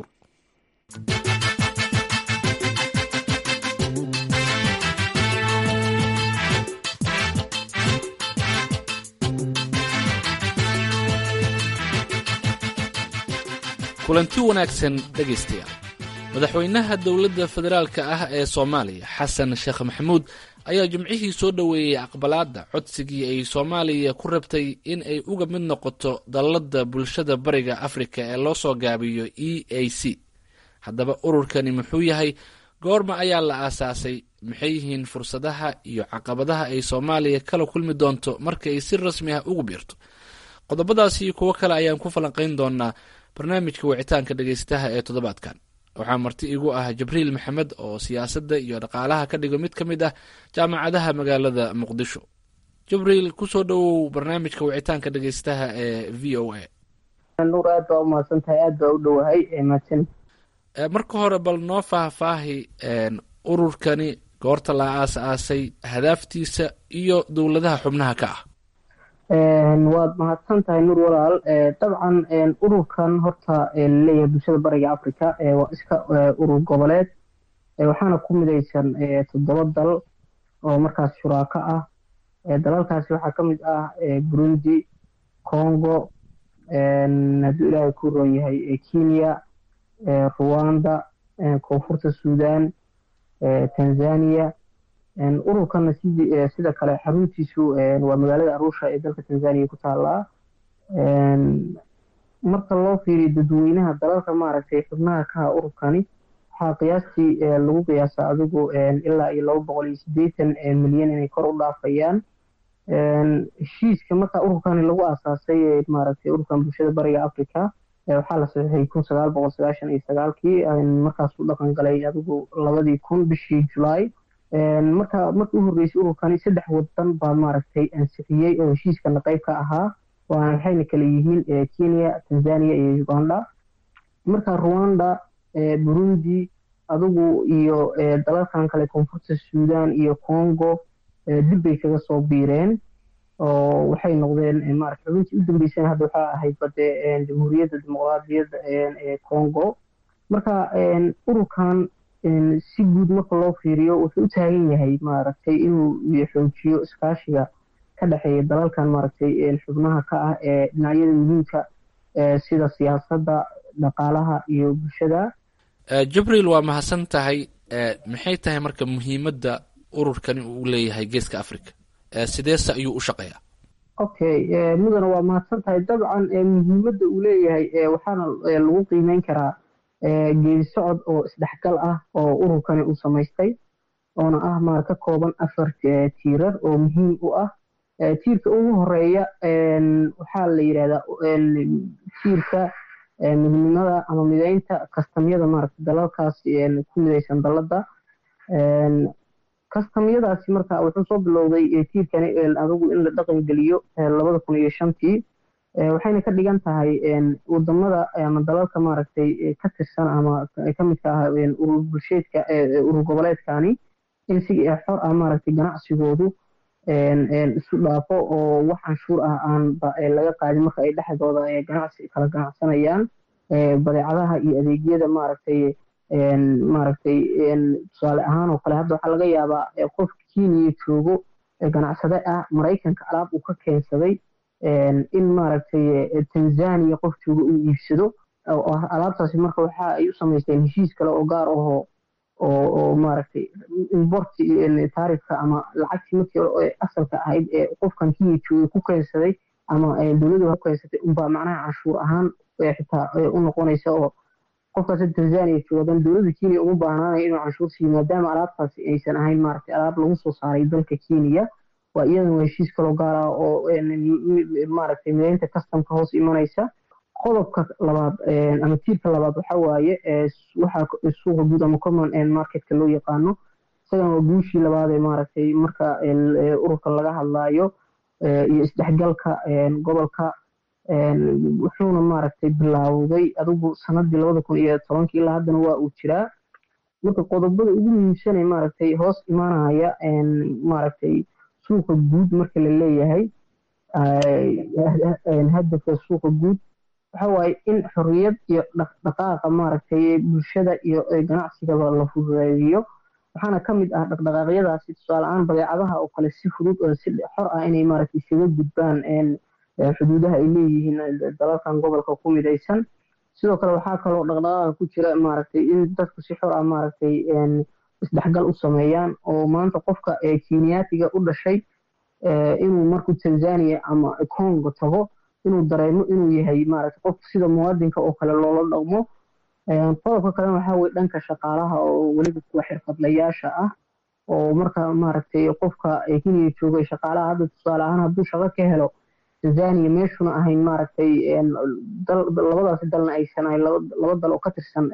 Speaker 9: kulanti wanaagsan dhegaystayaal madaxweynaha dowladda federaalka ah ee soomaaliya xasan sheekh maxamuud ayaa jimcihii soo dhoweeyey aqbalaadda codsigii ay soomaaliya ku rabtay in ay uga mid noqoto dalladda bulshada bariga afrika ee loo soo gaabiyo e a c haddaba ururkani muxuu yahay goorma ayaa la aasaasay maxay yihiin fursadaha iyo caqabadaha ay soomaaliya kala kulmi doonto marka ay si rasmi ah ugu biirto qodobadaas iyo kuwo kale ayaan ku falanqayn doonaa barnaamijka wicitaanka dhegeystaha ee toddobaadkan waxaa marti igu ah jibriil maxamed oo siyaasadda iyo dhaqaalaha ka dhigo mid ka mid ah jaamacadaha magaalada muqdisho jibriil kusoo dhowow barnaamijka wicitaanka dhegeystaha ee v o a
Speaker 3: nuur aad baa umahadsan tahay aad baa u dhowahay mahadsan
Speaker 9: marka hore bal noo faahfaahi ururkani goorta la aas-aasay hadaaftiisa iyo dowladaha xubnaha ka ah
Speaker 3: waad mahadsan tahay nuur walaal dabcan ururkan horta laleeyahay bulshada bariga africa waa iska urur goboleed waxaana ku midaysan toddoba dal oo markaas shuraako ah dalalkaasi waxaa ka mid ah burundi congo hadduu ilaahay ku roon yahay kenya ruwanda koonfurta sudan tanzania ururkana sida kale xaruntiisu waa magaalada arusha ee dalka tanzania ku taalaa marka loo fiiriyo dadweynaha dalalka maaragtay xubnaha kaha ururkani waxaa qiyaastii lagu qiyaasa adigu ilaa iyo laba boqol iyo sideetan milyan inay kor u dhaafayaan heshiiska marka ururkani lagu aasaasay maaragtay ururkan bulshada bariga africa waxaa la saxiixay kun sagaal boqol sagaashan iyo sagaalkii markaasuu dhaqan galay adigu labadii kun bishii julaay marka markii u horreysay ururkani saddex wadan baa maaragtay ansixiyey oo heshiiskana qayb ka ahaa waxayna kala yihiin kenya tanzania iyo uganda marka rwanda burundi adigu iyo dalalkan kale koonfurta sudan iyo congo dib bay kaga soo biireen oo waxay noqdeen maarata xubintii u dambeysana hadda waxaa ahayd bade jamhuuriyadda dimuqraadiyadda ee congo marka ururkan si guud marka loo fiiriyo wuxuu u taagan yahay maaragtay inuu xoojiyo iskaashiga ka dhexeeya dalalkan maaragtay xubnaha ka ah ee dhinacyada muhiimka sida siyaasadda dhaqaalaha iyo bulshada
Speaker 9: jibriil waa mahadsan tahay maxay tahay marka muhiimadda ururkani uu leeyahay geeska africa sideese ayuu u shaqeeyaa
Speaker 3: okay mudana waa mahadsan tahay dabcan muhiimadda uu leeyahay waxaana lagu qiimeyn karaa geedi socod oo isdhexgal ah oo ururkani uu samaystay oona ah maar ka kooban afar tiirar oo muhiim u ah tiirka ugu horeeya waxaa la yidhahdaa tiirka midnimada ama mideynta kastamyada maaragta dalalkaas ku midaysan dalladda kastamyadaasi marka wuxuu soo bilowday tiirkani adigu in la dhaqan geliyo labada kun iyo shantii waxayna ka dhigan tahay wadamada ama dalalka maaragtay ka tirsan ama ka midka ah urur bulsheedka urur goboleedkani in si xor ah maaragtay ganacsigoodu isu dhaafo oo wax canshuur ah aan laga qaadin marka ay dhexdooda ganacsi kala ganacsanayaan badeecadaha iyo adeegyada maaragtay maaragtay tusaale ahaan oo kale hadda waxaa laga yaabaa qof kenya joogo ganacsade ah maraykanka alaab uu ka keensaday in maaragtay tanzania qof jooga uu iibsado alaabtaasi marka waxa ay u samaysteen heshiis kale oo gaar ahoo oo oo maaragtay importi taarifka ama lacagtii markii asalka ahayd ee qofkan kenya jooga ku keensaday ama dowladda ku keensatay unbaa macnaha canshuur ahaan xitaa u noqonaysa oo qofkaas tanzania joogan dowladda kenya uma baahnaanaya inuu canshuur siiyo maadaama alaabtaasi aysan ahayn maaragtay alaab lagu soo saaray dalka kenya waa iyadan waa heshiis kaloo gaar ah oo maaragtay mideynta customka hoos imanaysa qodobka labaad ama tiirka labaad waxa waaye waxaa suuqa guud ama common marketka loo yaqaano isagan waa guushii labaad ee maaragtay marka ururka laga hadlaayo iyo isdhexgalka gobolka wuxuuna maaragtay bilaawday adigu sanadii labada kun iyo tobankii ilaa haddana waa uu jiraa marka qodobada ugu muhiimsanay maaragtay hoos imanaya maaragtay suuqa guud marka la leeyahay hadafka suuqa guud waxa waaye in xorriyad iyo dhaqdhaqaaqa maaragtay bulshada iyo ganacsigaba la fududeeyo waxaana ka mid ah dhaqdhaqaaqyadaasi tusaale-aan badeecadaha oo kale si fudud oo si xor ah inay maaragtay isaga gudbaan xuduudaha ay leeyihiin dalalkan gobolka ku midaysan sidoo kale waxaa kaloo dhaqdhaqaaqa ku jira maaragtay in dadku si xor ah maaragtay isdhexgal u sameeyaan oo maanta qofka kenyaatiga u dhashay inuu markuu tanzania ama congo tago inuu dareemo inuu yahay maaragtay qof sida muwaadinka oo kale loola dhaqmo qodobka kalena waxaa weye dhanka shaqaalaha oo weliba kuwa xirfadlayaasha ah oo marka maaragtay qofka kenya joogay shaqaalaha hadda tusaale ahaan hadduu shaqo ka helo tanzania meeshuna ahayn maaragtay labadaasi dalna aysan ahayn laba dal oo ka tirsan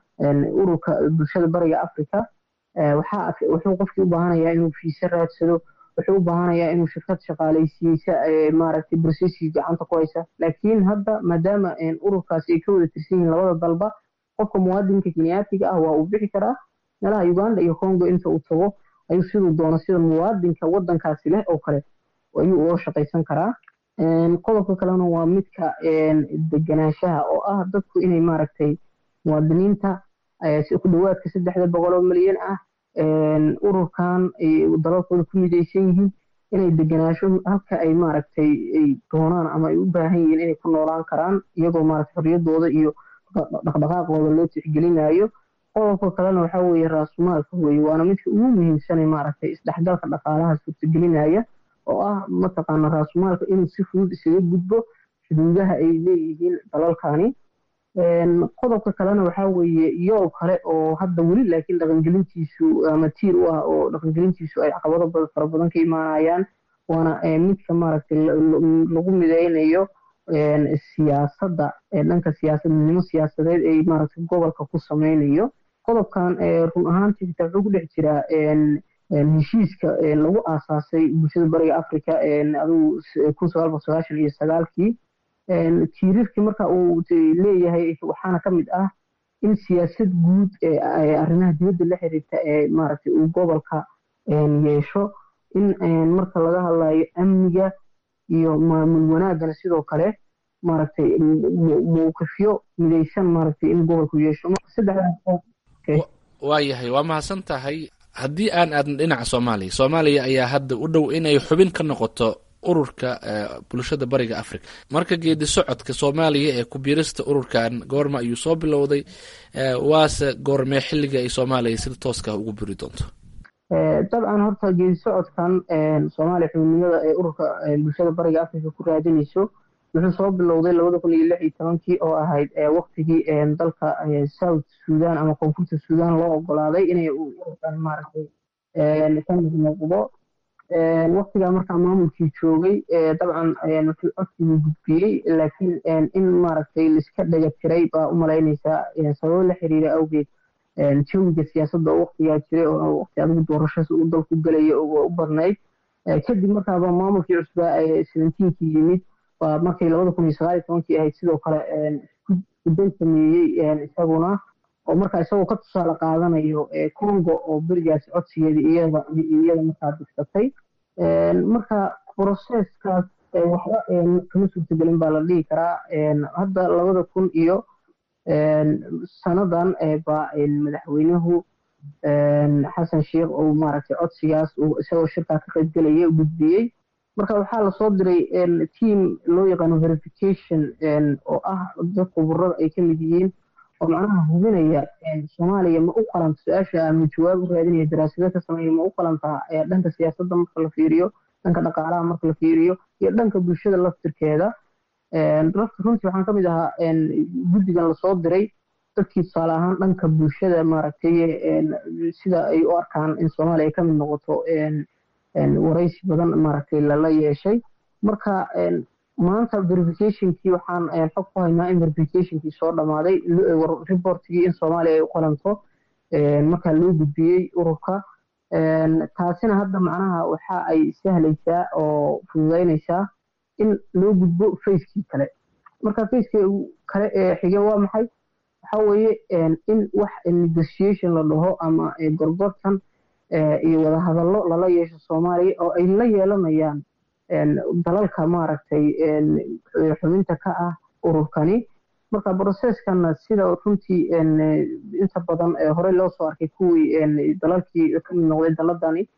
Speaker 3: ururka bulshada bariga africa waxaa wuxuu qofkii u baahanayaa inuu fiise raadsado wuxuu u baahanayaa inuu shirkad shaqaalaysiiyeysa maaragtay brosesii gacanta ku haysa laakiin hadda maadaama ururkaasi ay ka wada tirsan yihiin labada dalba qofka muwaadinka kenyaatiga ah waa uu bixi karaa meelaha uganda iyo congo inta uu tago ayuu siduu doono sida muwaadinka wadankaasi leh oo kale ayuu uga shaqaysan karaa qodobka kalena waa midka deganaanshaha oo ah dadku inay maaragtay muwaadiniinta ku dhawaadka saddexda boqol oo milyan ah ururkan dalalkooda ku midaysan yihiin inay deganaasho halka ay maaragtay ay doonaan ama ay u baahan yihiin inay ku noolaan karaan iyagoo maaragtay xorriyadooda iyo dhaqdhaqaaqooda loo tixgelinayo qodobka kalena waxaa weeye raasumaalka weeye waana midka ugu muhiimsanay maaragtay isdhexgalka dhaqaalaha suurtagelinaya oo ah mataqaana raasumaalka inuu si fudud isaga gudbo xuduudaha ay leeyihiin dalalkani qodobka kalena waxaa weeye iyoo kale oo hadda weli laakiin dhaqangelintiisu ama tiir u ah oo dhaqangelintiisu ay caqabado fara badan ka imaanayaan waana midka maaragtay lagu mideynayo siyaasadda dhanka siyaasadnimo siyaasadeed ay maaragtay gobolka ku sameynayo qodobkan run ahaantii xitaa wuxuu ku dhex jiraa heshiiska lagu aasaasay bulshada bariga africa adigu kun sagaal boqol sagaashan iyo sagaalkii tiirarkii marka uu leeyahay waxaana ka mid ah in siyaasad guud arrimaha dibadda la xiriirta ee maaragtay uu gobolka yeesho in marka laga hadlayo amniga iyo maamul wanaagana sidoo kale maaragtay mowqifyo midaysan maaragtay in gobolku yeesho
Speaker 9: waayahay waa mahadsan tahay haddii aan aadna dhinaca soomaaliya soomaaliya ayaa hadda u dhow inay xubin ka noqoto ururka bulshada bariga africa marka geedi socodka soomaaliya ee kubiirista ururkan goorma ayuu soo bilowday waase goormee xilliga ay soomaaliya sida tooska ugu buri doonto
Speaker 3: dabcan horta geedi socodkan soomaaliya xubinimada ee ururka bulshada bariga africa ku raadinayso wuxuu soo bilowday labada kun iyo lix iyo tobankii oo ahayd waktigii dalka south sudan ama koonfurta sudan loo ogolaaday inay ururkan maaragtay ka mid noqdo waktigaa markaa maamulkii joogay dabcan wuxuu codsigii gudbiyey laakiin in maaragtay laiska dhega tiray baa u malaynaysaa sababo la xiriira awgeed jawiga siyaasadda oo waktigaa jiray oo waqti adigu doorashas uu dalku gelaya oo u badnayd kadib markaaba maamulkii cusbaa ee seventeenkii yimid waa markay labada kun iyo sagaal iyo tobankii ahayd sidoo kale iskuday sameeyey isaguna oo markaa isagoo ka tusaale qaadanayo congo oo berigaas codsigeeda iyada iyada markaa digsatay marka broseskaas waxba kama suurtagelin baa la dhihi karaa hadda labada kun iyo sanadan baa madaxweynuhu xasan sheikh uu maaragtay codsigaas uu isagoo shirkaa ka qaybgelaya gudbiyey marka waxaa lasoo diray team loo yaqaano verification oo ah dad khuburada ay ka mid yihiin oo macnaha hubinaya soomaaliya ma u qalanta su-aasha ama jawaab u raadinaya daraasado ka sameeya ma u qalantaa dhanka siyaasadda marka la fiiriyo dhanka dhaqaalaha marka la fiiriyo iyo dhanka bulshada laftirkeeda lafta runtii waxaan ka mid ahaa guddigan lasoo diray dadkii tusaale ahaan dhanka bulshada maaragtay sida ay u arkaan in soomaaliya ay ka mid noqoto waraysi badan maaragtay lala yeeshay marka maanta verificationkii waxaan xog ku haynaa in verificationkii soo dhammaaday reportigii in soomaaliya ay u qalanto markaa loo gudbiyey ururka taasina hadda macnaha waxa ay sahlaysaa oo fududeynaysaa in loo gudbo facekii kale marka facekii kale ee xige waa maxay waxa weeye in wax negotiation la dhaho ama gorgortan iyo wadahadallo lala yeesho soomaaliya oo ay la yeelanayaan dalalka maaragtay xubinta ka ah ururkani marka brocesskana sida runtii inta badan horey loo soo arkay kuwii dalalkii ka mid noqday daladani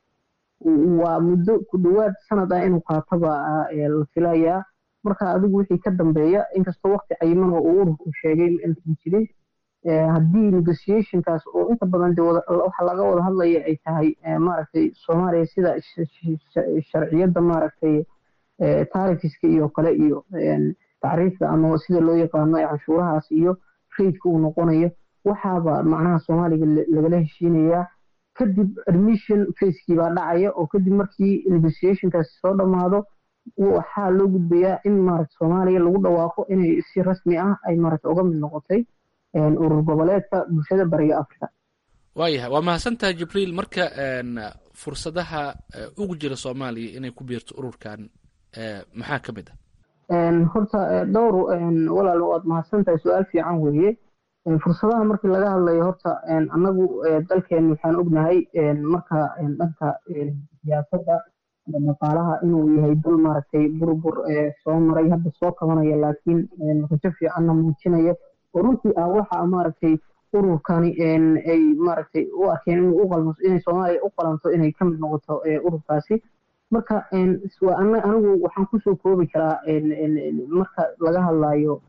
Speaker 3: waa muddo ku dhowaad sanad ah inuu qaatoba la filayaa marka adigu wixii ka dambeeya inkastoo waqti cayiman oo uu ururku sheegay intan jirin haddii negotiationkaas oo inta badan de waxa laga wada hadlaya ay tahay maaragtay soomaaliya sida sharciyadda maaragtay taarifiska iyo kale iyo tacriifda ama sida loo yaqaano canshuurahaas iyo faydka uu noqonayo waxaaba macnaha soomaaliga lagala heshiinayaa kadib admission facekii baa dhacaya oo kadib markii negotiationkaasi soo dhammaado waxaa loo gudbayaa in maaragta soomaaliya lagu dhawaaqo inay si rasmi ah ay maaragta uga mid noqotay urur goboleedka bulshada bariga africa
Speaker 9: waayahay waa mahadsantahay jibriil marka fursadaha ugu jira soomaaliya inay ku biirto ururkan maxaa ka mid
Speaker 3: ah horta dhowr walaal waad mahadsantahay su-aal fiican weeye fursadaha markii laga hadlayo horta annagu dalkeen waxaan ognahay marka dhanka siyaasadda dhaqaalaha inuu yahay dal maaragtay burbur soo maray hadda soo kabanaya laakiin rajo fiicanna muujinaya oo runtii ah waxa maaragtay ururkani ay maaragtay u arkeen inuu u qalmo inay soomaaliya u qalanto inay ka mid noqoto ururkaasi marka anigu waxaan kusoo koobi karaa marka laga hadlayo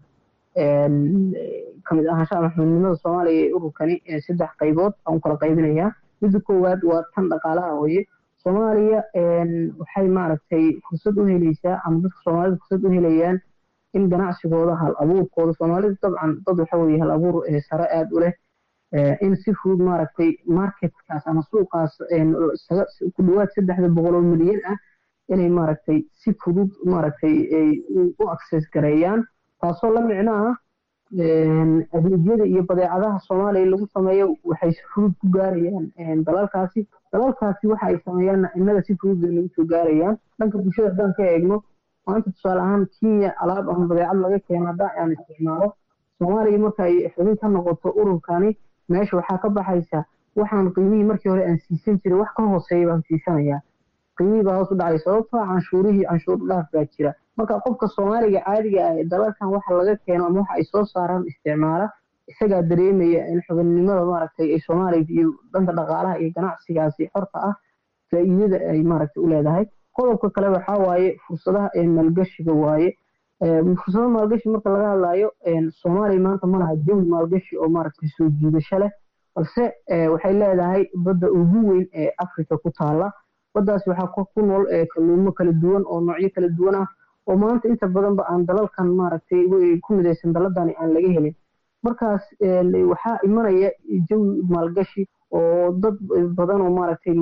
Speaker 3: kamid ahaanshaha maxmuudnimada soomaaliya ee ururkani saddex qaybood aan u kala qaybinayaa midda koowaad waa tan dhaqaalaha weye soomaaliya waxay maaragtay fursad u helaysaa ama dadka soomaalida fursad u helayaan in ganacsigooda hal abuurkooda soomaalidu dabcan dad waxa weye hal abuur sare aada u leh in si fudud maaragtay marketkaas ama suuqaas ku dhawaad saddexda boqol oo milyan ah inay maaragtay si fudud maaragtay u access gareeyaan taasoo la micno ah adeegyada iyo badeecadaha soomaaliya lagu sameeyo waxay si fudud ku gaarayaan dalalkaasi dalalkaasi waxa ay sameeyaanna innaga si fudud bay nagu soo gaarayaan dhanka bulshada haddaan ka eegno maanta tusaale ahaan kenya alaab ama badeecad laga keeno haddaan aan isticmaalo soomaaliya marka ay xubin ka noqoto ururkani meesha waxaa ka baxaysa waxaan qiimihii markii hore aan siisan jiray wax ka hooseeya baan siisanayaa qiimihii baa hoos u dhacay sababtoo canshuurihii canshuur dhaaf baa jira marka qofka soomaaliga caadiga ah ee dalalkan waxa laga keeno ama waxa ay soo saaraan isticmaala isagaa dareemaya in xubinnimada maaragtay ay soomaaliya iyo dhanka dhaqaalaha iyo ganacsigaasi xorta ah faa'iidada ay maaragtay u leedahay qodobka kale waxaa waaye fursadaha ee maalgashiga waaye fursado maalgashi marka laga hadlayo soomaaliya maanta ma laha jawi maalgashi oo maaragtay soo jiidasho leh balse waxay leedahay badda ugu weyn ee africa ku taala baddaas waxaa ku nool kalluumo kala duwan oo noocyo kala duwan ah oo maanta inta badanba aan dalalkan maaragtay ku midaysan daladani aan laga helin markaas waxaa imanaya jawi maalgashi oo dad badan oo maaragtay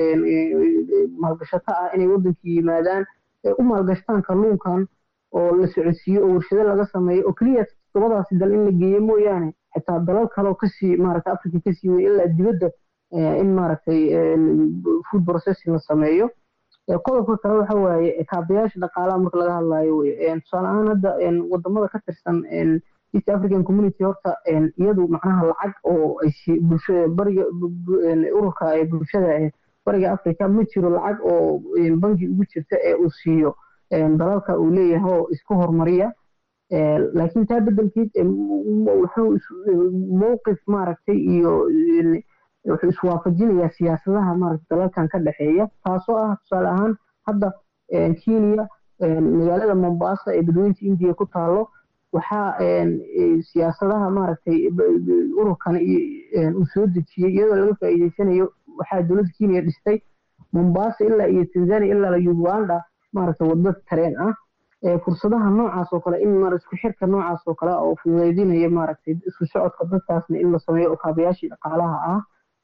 Speaker 3: maalgashato ah inay waddankii yimaadaan u maalgashtaan kalluunkan oo la socodsiiyo oo warshado laga sameeyo oo keliya todobadaasi dal in la geeyo mooyaane xitaa dalal kaleo kasii maaragtay africa kasii wey ilaa dibadda in maaragtay food processing la sameeyo qodobka kale waxa waaye kaabayaasha dhaqaalaha marka laga hadlayo wey tusaale ahaan hadda wadamada ka tirsan east african community horta iyadu macnaha lacag oo ay bulshada bariga ururka ee bulshada bariga africa ma jiro lacag oo bangi ugu jirta ee uu siiyo dalalka uu leeyahay oo isku hormariya laakiin taa bedelkeed wuxuu mowqif maaragtay iyo wuxuu iswaafajinayaa siyaasadaha maaragtay dalalkan ka dhexeeya taasoo ah tusaale ahaan hadda kenya magaalada mombasa ee badweynta indiya ku taalo waxaa siyaasadaha maaragtay ururkan uu soo dejiyey iyadoo laga faa'iideysanayo waxaa dowladda kenya dhistay mombasa ilaa iyo tanzania ilaa uganda maaragtay waddo tareen ah fursadaha noocaas oo kale in isku xirka noocaas oo kale oo fududeydinaya maaragtay isku socodka dadkaasna in la sameeyo oo kaabayaashii dhaqaalaha ah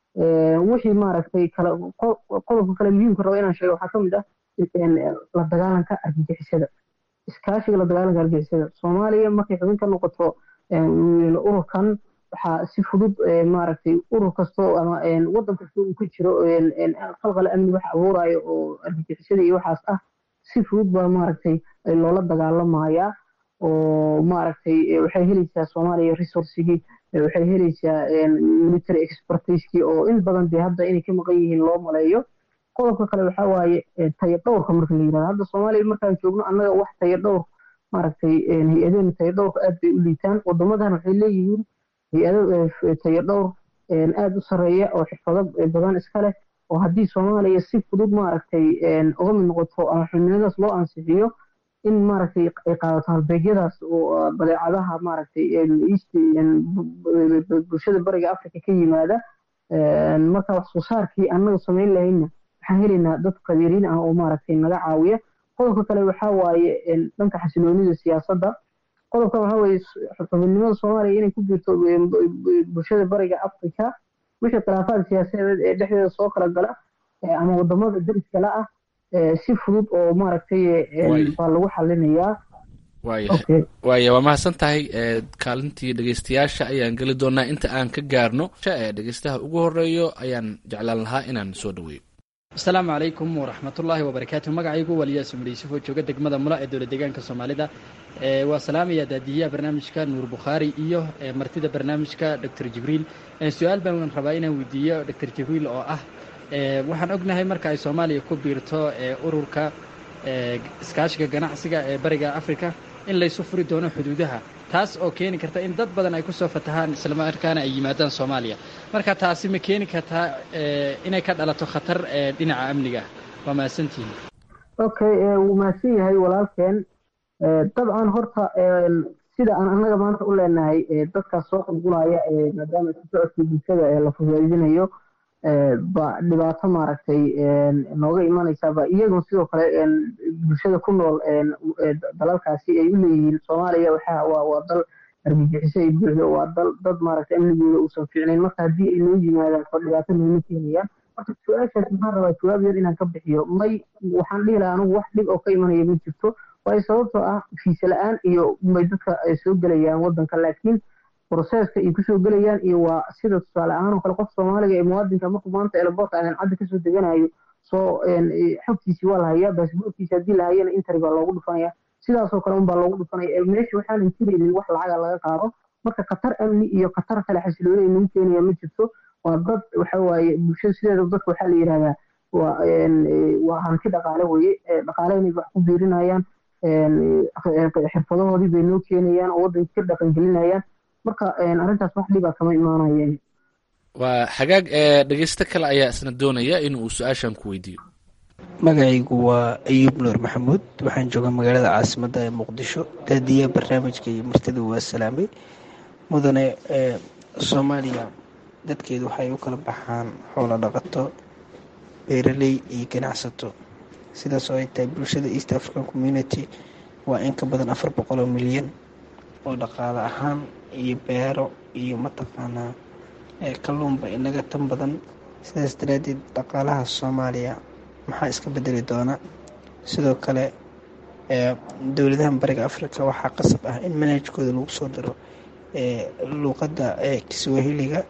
Speaker 3: wixii maaragtay kala qodobka kale muhiimka rabo inaan sheego waxaa ka mid ah la dagaalanka argagixisada iskaashiga la dagaalanka argagixisada soomaaliya markay xubin ka noqoto ururkan waxaa si fudud maaragtay urur kasto ama wadan kasta uu ka jiro qalqal amni wax abuurayo oo argagixisada iyo waxaas ah si fudud baa maaragtay loola dagaalamaya oo maaragtay waxay helaysaa soomaaliya resourcigii waxay helaysaa military expertisekii oo in badan dee hadda inay ka maqan yihiin loo maleeyo qodobka kale waxaa waaye tayo dhowrka marka la yirahdo hadda soomaaliya markaan joogno annaga wax tayo dhowr maaragtay hay-adeen tayo dhowrka aad bay u liitaan wadamadan waxay leeyihiin hay-ado tayo dhowr aad u sareeya oo xirfado badan iska leh oo haddii soomaaliya si fudud maaragtay uga mid noqoto ama xubnimadaas loo ansixiyo in maaragtay ay qaadato halbeegyadaas oo badeecadaha maaragtay bulshada bariga africa ka yimaada marka wax soo saarkii annaga samayn lahayna waxaan helaynaa dad qadiiriin ah oo maaragtay naga caawiya qodobka kale waxaa waaye dhanka xasiloonida siyaasadda qodobka waxaa weeye xubinimada soomaaliya inay ku jirto bulshada bariga africa wixii khilaafaad siyaasadeed ee dhexdeeda soo kala gala ama wadamada dariskala ah si fudud oo maaragtay baa lagu xalinayaa
Speaker 9: waaya waa mahadsan tahay kaalintii dhegeystayaasha ayaan geli doonaa inta aan ka gaarno ee dhegeystaha ugu horeeyo ayaan jeclaan lahaa inaan soo dhaweeyo
Speaker 10: asalaamu calaykum waraxmatullaahi wabarakaatu magacaygu waliyaas umar yuusuf oo jooga degmada mula ee dowlad deegaanka soomaalida waa salaamaya daadiyaha barnaamijka nuur bukhaari iyo martida barnaamijka doctor jibriil su-aal baan rabaa inaan weydiiyo doctor jibriil oo ah waxaan ognahay marka ay soomaaliya ku biirto ururka iskaashiga ganacsiga ee bariga africa in laysu furi doono xuduudaha taas oo keeni karta in dad badan ay kusoo fatahaan islamarkaana ay yimaadaan soomaaliya marka taasi ma keeni kartaa inay ka dhalato khatar dhinaca amniga waa mahadsantihin
Speaker 3: okay wuu mahadsan yahay walaalkeen dabcan horta sida aan annaga maanta u leenahay dadkaas soo qulqulaya maadaama isu socodkii bulshada la fudaydinayo ba dhibaato maaragtay nooga imanaysaaba iyagoo sidoo kale bulshada ku nool dalalkaasi ay u leeyihiin soomaaliya waxa waa waa dal argagixiso ay buuxdo waa dal dad maaragtay amnigooda uusan fiicnayn marka haddii ay noo yimaadaan oo dhibaato nooma keenayaan marka su-aashaas maxaan rabaa jawaab yar inaan ka bixiyo may waxaan dhihi lahaa anigu wax dhib oo ka imanaya ma jirto waayo sababtoo ah fiise la-aan iyo may dadka ay soo gelayaan waddanka laakiin broseska ay kusoo gelayaan iyo waa sida tusaale ahaan oo kale qof soomaaliga ee muwaadinka markuu maanta eelaboorka aadan cadda kasoo deganayo soo xogtiisii waa la hayaa baasboorkiisi haddii la hayana interi baa loogu dhufanaya sidaasoo kale unbaa loogu dhufanaya meesha waxaanan jiraynin wax lacaga laga qaado marka khatar amni iyo khatar kale xasilooni ay nagu keenaya ma jirto waa dad waxa waaye bulshada sideeda dadka waxaa la yidhahdaa waa waa hanti dhaqaale weye dhaqaalehna wax ku biirinayaan xirfadahoodii bay noo keenayaan oo waddanka ka dhaqangelinayaan marka arrintaas wax dhibaa kama imaanayeen
Speaker 9: waa xagaag ee dhegeysto kale ayaa isna doonaya in uu su-aashan ku weydiiyo
Speaker 11: magacaygu waa ayuub nuur maxamuud waxaan joogaa magaalada caasimadda ee muqdisho daadiyaha barnaamijka iyo martida waa salaamay mudane soomaaliya dadkeedu waxay u kala baxaan xoolo dhaqato beeraley iyo ganacsato sidaas oo ay tahay bulshada east african community waa in ka badan afar boqol oo milyan oo dhaqaale ahaan iyo beero iyo mataqaanaa kalluunba inaga tan badan sidaas daraaddeed dhaqaalaha soomaaliya maxaa iska bedeli doona sidoo kale dowladahan bariga africa waxaa qasab ah in manhajkooda lagu soo daro luuqadda kiswahiliga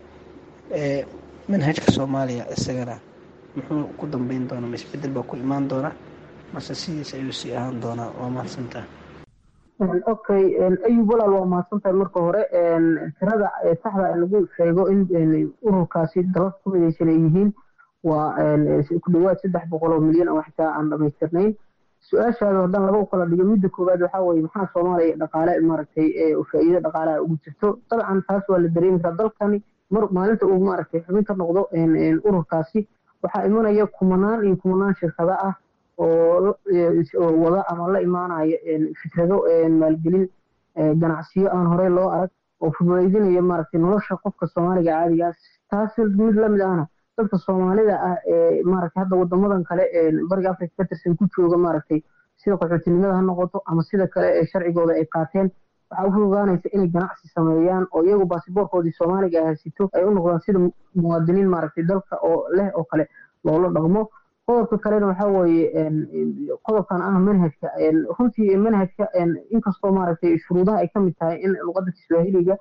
Speaker 11: manhajka soomaaliya isagana muxuu ku dambeyn doonaa ma isbedel baa ku imaan doona mase sidiis ayuu sii ahaan doonaa waa mahadsantaha
Speaker 3: okay ayub walaal waa mahadsantahay marka hore tirada saxda lagu sheego in ururkaasi dalka ku midaysan ay yihiin waa ku dhawaad saddex boqol oo milyan oo xitaa aan dhamaystirnayn su-aashaada haddaan laba u kala dhigo midda koowaad waxaa weeye maxaa soomaaliya dhaqaale maaragtay faa'iido dhaqaalaha ugu jirto dabcan taas waa la dareemi karaa dalkani mar maalinta uu maaragtay xubin ka noqdo ururkaasi waxaa imanaya kumanaan iyo kumanaan shirkado ah oo wada ama la imaanaya fikrado maalgelin ganacsiyo aan horey loo arag oo fududaydinaya maaragtay nolosha qofka soomaaliga caadigaas taas mid lamid ahna dadka soomaalida ah ee maaragtay hadda wadamadan kale ee bariga africa ka tirsan ku jooga maaragtay sida qaxootinimada ha noqoto ama sida kale ee sharcigooda ay qaateen waxaa u fududaanaysa inay ganacsi sameeyaan oo iyagu baasiboorkoodii soomaaliga ahasito ay u noqdaan sida muwaadiniin maaragtay dalka oo leh oo kale loola dhaqmo qodobka kalena waxaa weeye qodobkan ah manhajka runtii manhajka inkastoo maaragtay shuruudaha ay ka mid tahay in luqadda kiswaahiliga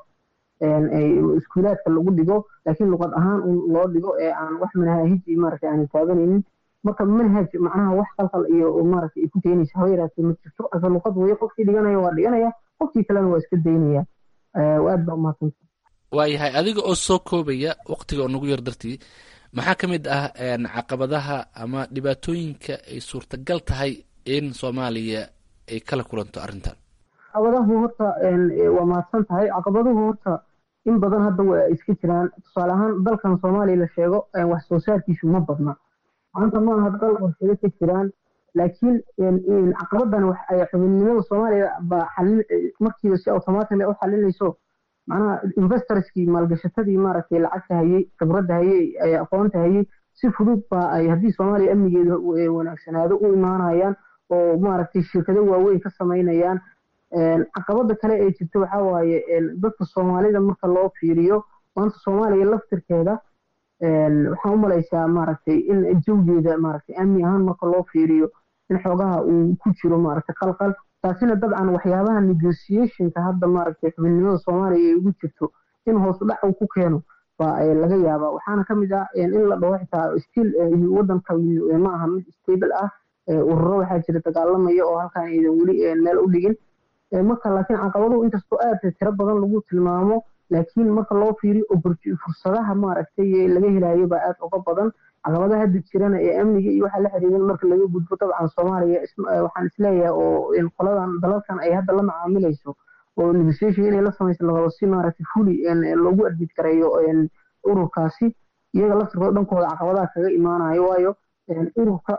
Speaker 3: iskuulaadka lagu dhigo laakiin luqad ahaan un loo dhigo ee aan wax manhaahiji maaragtay aanan taabanaynin marka manhaj macnaha wax qalqal iyo maaragtay ay ku keenaysa haba yaraatee ma jirto asa luqad weeye qofkii dhiganaya waa dhiganaya qofkii kalena waa iska daynaya aad baa umahadsanta
Speaker 9: waayahay adiga oo soo koobaya waqtiga oo nagu yar dartii maxaa ka mid ah caqabadaha ama dhibaatooyinka ay suurtagal tahay in soomaaliya ay kala kulanto arrintan
Speaker 3: caqabadahu horta waa mahadsan tahay caqabaduhu horta in badan hadda waa iska jiraan tusaale ahaan dalkan soomaaliya la sheego wax soo saarkiisu ma badna maanta ma aha dal warshado ka jiraan laakiin caqabadan wax ay xubinnimada soomaaliya baa xalin markiiba si automatic u xalinayso macnaha investorskii maalgashatadii maaragtay lacagta hayey khibradda hayey aqoonta hayey si fudud baa ay haddii soomaaliya amnigeeda wanaagsanaado u imaanayaan oo maaragtay shirkado waaweyn ka samaynayaan caqabada kale ee jirta waxaa waaye dadka soomaalida marka loo fiiriyo maanta soomaaliya laftirkeeda waxaan u malaysaa maaragtay in jawgeeda maaragtay amni ahaan marka loo fiiriyo in xoogaha uu ku jiro maaragtay qalqal taasina dabcan waxyaabaha negotiationka hadda maaragtay xubinnimada soomaaliya ay ugu jirto in hoos dhac uu ku keeno baa laga yaabaa waxaana ka mid ah in la dhaho xitaa still wadanka ma aha mid stable ah ururo waxaa jira dagaalamaya oo halkaan aydan weli meel u dhigin marka laakiin caqabaduhu inkastoo aad tiro badan lagu tilmaamo laakiin marka loo fiiriyo fursadaha maaragtay laga helayo baa aad uga badan caqabadaha hadda jirana ee amniga iyo waxaa la xiriiran marka laga gudbo dabcan soomaaliya waxaan isleeyahay oo qoladan dalalkan ay hadda la macaamilayso oo negotiation inay la samayso larabo si maaragtay fuli loogu admid gareeyo ururkaasi iyaga laftirkooda dhankooda caqabadaha kaga imaanayo waayo ururka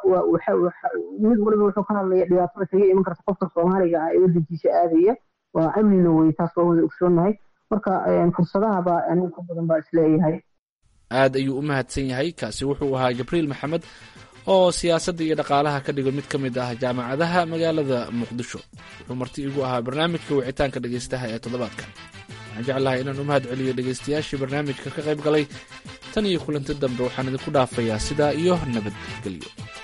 Speaker 3: mid waliba wuxuu ka hadlaya dhibaatada kaga iman karta qofka soomaaliga ah ee wadankiisa aadaya waa amnina wey taas waa wada ogsoonahay marka fursadaha baa aniga ka badan baa isleeyahay
Speaker 9: aad ayuu u mahadsan yahay kaasi wuxuu ahaa jibriil maxamed oo siyaasadda iyo dhaqaalaha ka dhigo mid ka mid ah jaamacadaha magaalada muqdisho wuxuu marti igu ahaa barnaamijka wicitaanka dhegaystaha ee toddobaadka waxaan jeclahay inaan u mahad celiyo dhegaystayaashii barnaamijka ka qayb galay tan iyo kulanti dambe waxaan idinku dhaafayaa sidaa iyo nabadgelyo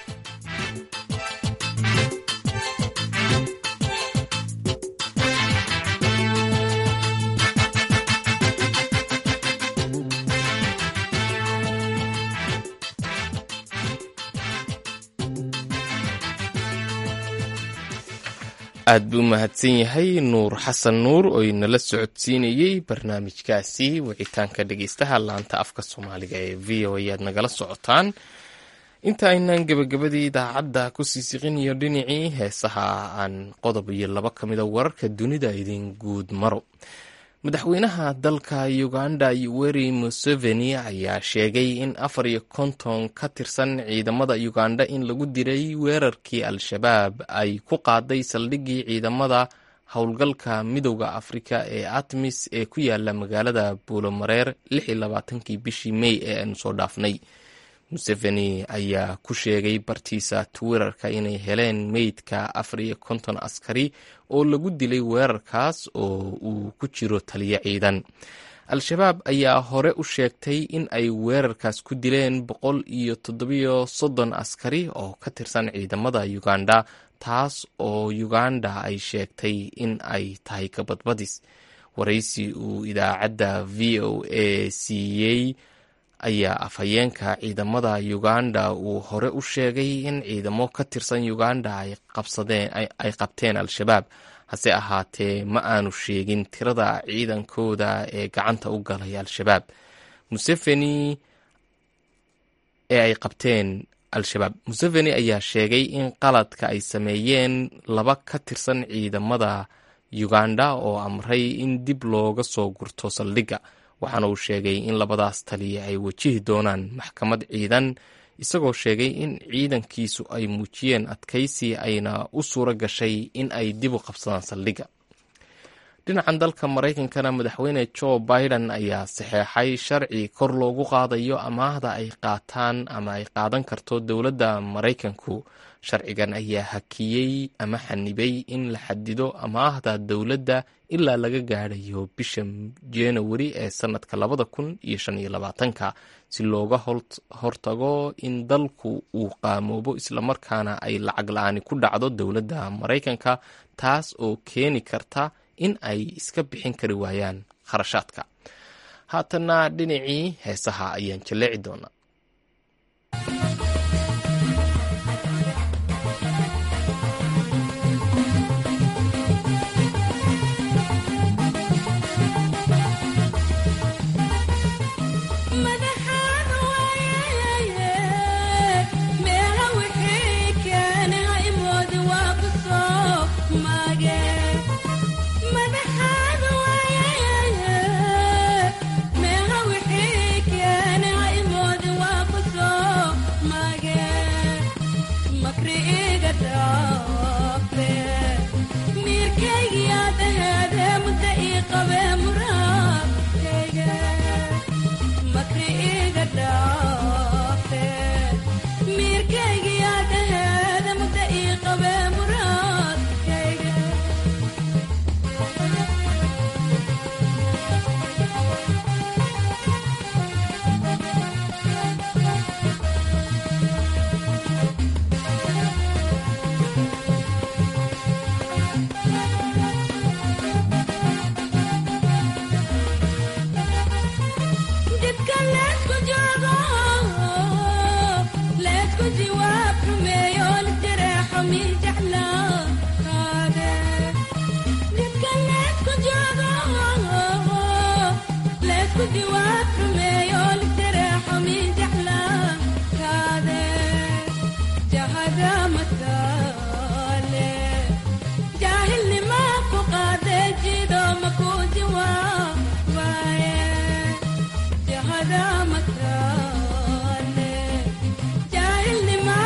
Speaker 1: aad buu u mahadsan yahay nuur xasan nuur oo inala socodsiinayey barnaamijkaasi wicitaanka dhegeystaha laanta afka soomaaliga ee v o ayaad nagala socotaan inta aynaan gebagabadii idaacadda kusii siqinayo dhinacii heesaha aan qodob iyo laba ka mida wararka dunida idin guud maro madaxweynaha dalka uganda yoweri museveni ayaa sheegay in afar iyo konton ka tirsan ciidamada uganda in lagu diray weerarkii al-shabaab ay ku qaaday saldhiggii ciidamada howlgalka midowda afrika ee atmis ee ku yaala magaalada buulomareer kii bishii mey ee aanu soo dhaafnay museveni ayaa ku sheegay bartiisa twitterka inay heleen meydka afar iyo konton askari oo lagu dilay weerarkaas oo uu ku jiro taliyo ciidan al-shabaab ayaa hore u sheegtay in ay weerarkaas ku dileen boqol iyo toddobiyo soddon askari oo ka tirsan ciidamada uganda taas oo uganda ay sheegtay in ay tahay kabadbadis waraysi uu idaacadda v o a siiyey ayaa afhayeenka ciidamada uganda uu hore u sheegay in ciidamo ka tirsan uganda ay qabteen al-shabaab hase ahaatee ma aanu sheegin tirada ciidankooda ee gacanta u galay al-shabaab museveni ee ay qabteen al-shabaab museveni ayaa sheegay in qaladka ay sameeyeen laba ka tirsan ciidamada uganda oo amray in dib looga soo gurto saldhigga waxaana uu sheegay in labadaas taliya ay wajihi doonaan maxkamad ciidan isagoo sheegay in ciidankiisu ay muujiyeen adkaysi ayna u suuro gashay in ay dib u qabsadaan saldhigga dhinacan dalka maraykankana madaxweyne joe biden ayaa saxeexay sharci kor loogu qaadayo amaahda ay qaataan ama ay qaadan karto dowladda maraykanku sharcigan ayaa hakiyey ama xanibay in la xadido amaahda dowladda ilaa laga gaadhayo bisha januari ee sanadka labada kun iyo shan iyo labaatanka si looga hortago in dalku uu qaamoobo islamarkaana ay lacag la-aani ku dhacdo dowladda maraykanka taas oo keeni karta in ay iska bixin kari waayaan kharashaadka haatana dhinacii heesaha ayaan jaleeci doonaa
Speaker 12: Jahil ni ma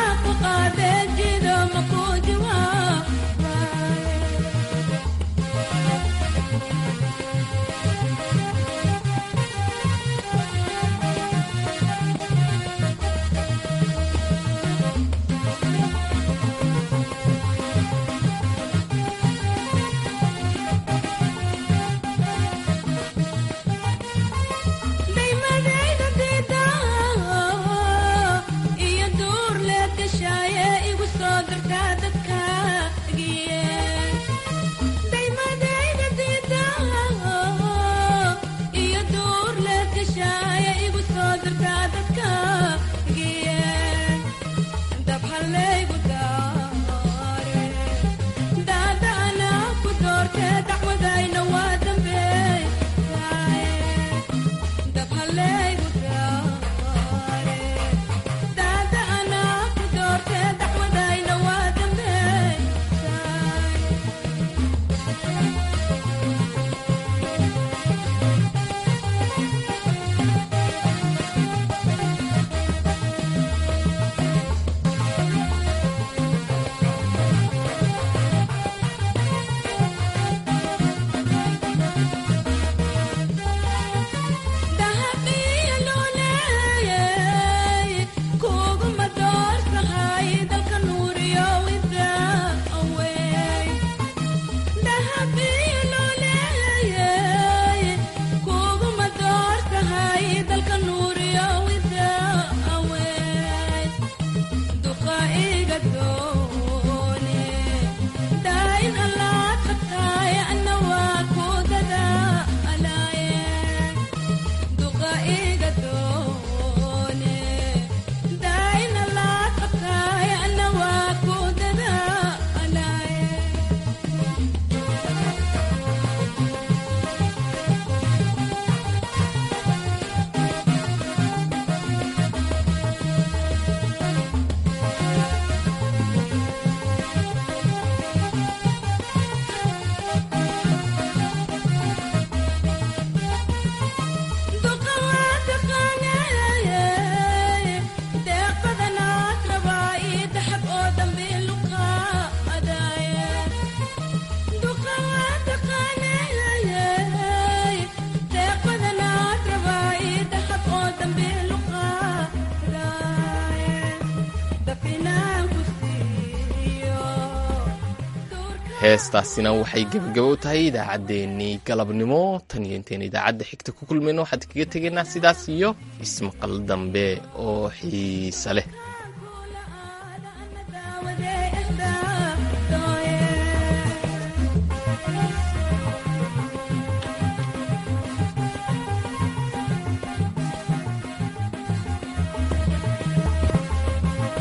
Speaker 1: heestaasina waxay gebagabo u tahay idaacaddeenii galabnimo tan iyo intayn idaacadda xigta ku kulmayno waxaad kaga tegaynaa sidaas iyo ismaqal dambe oo xiise leh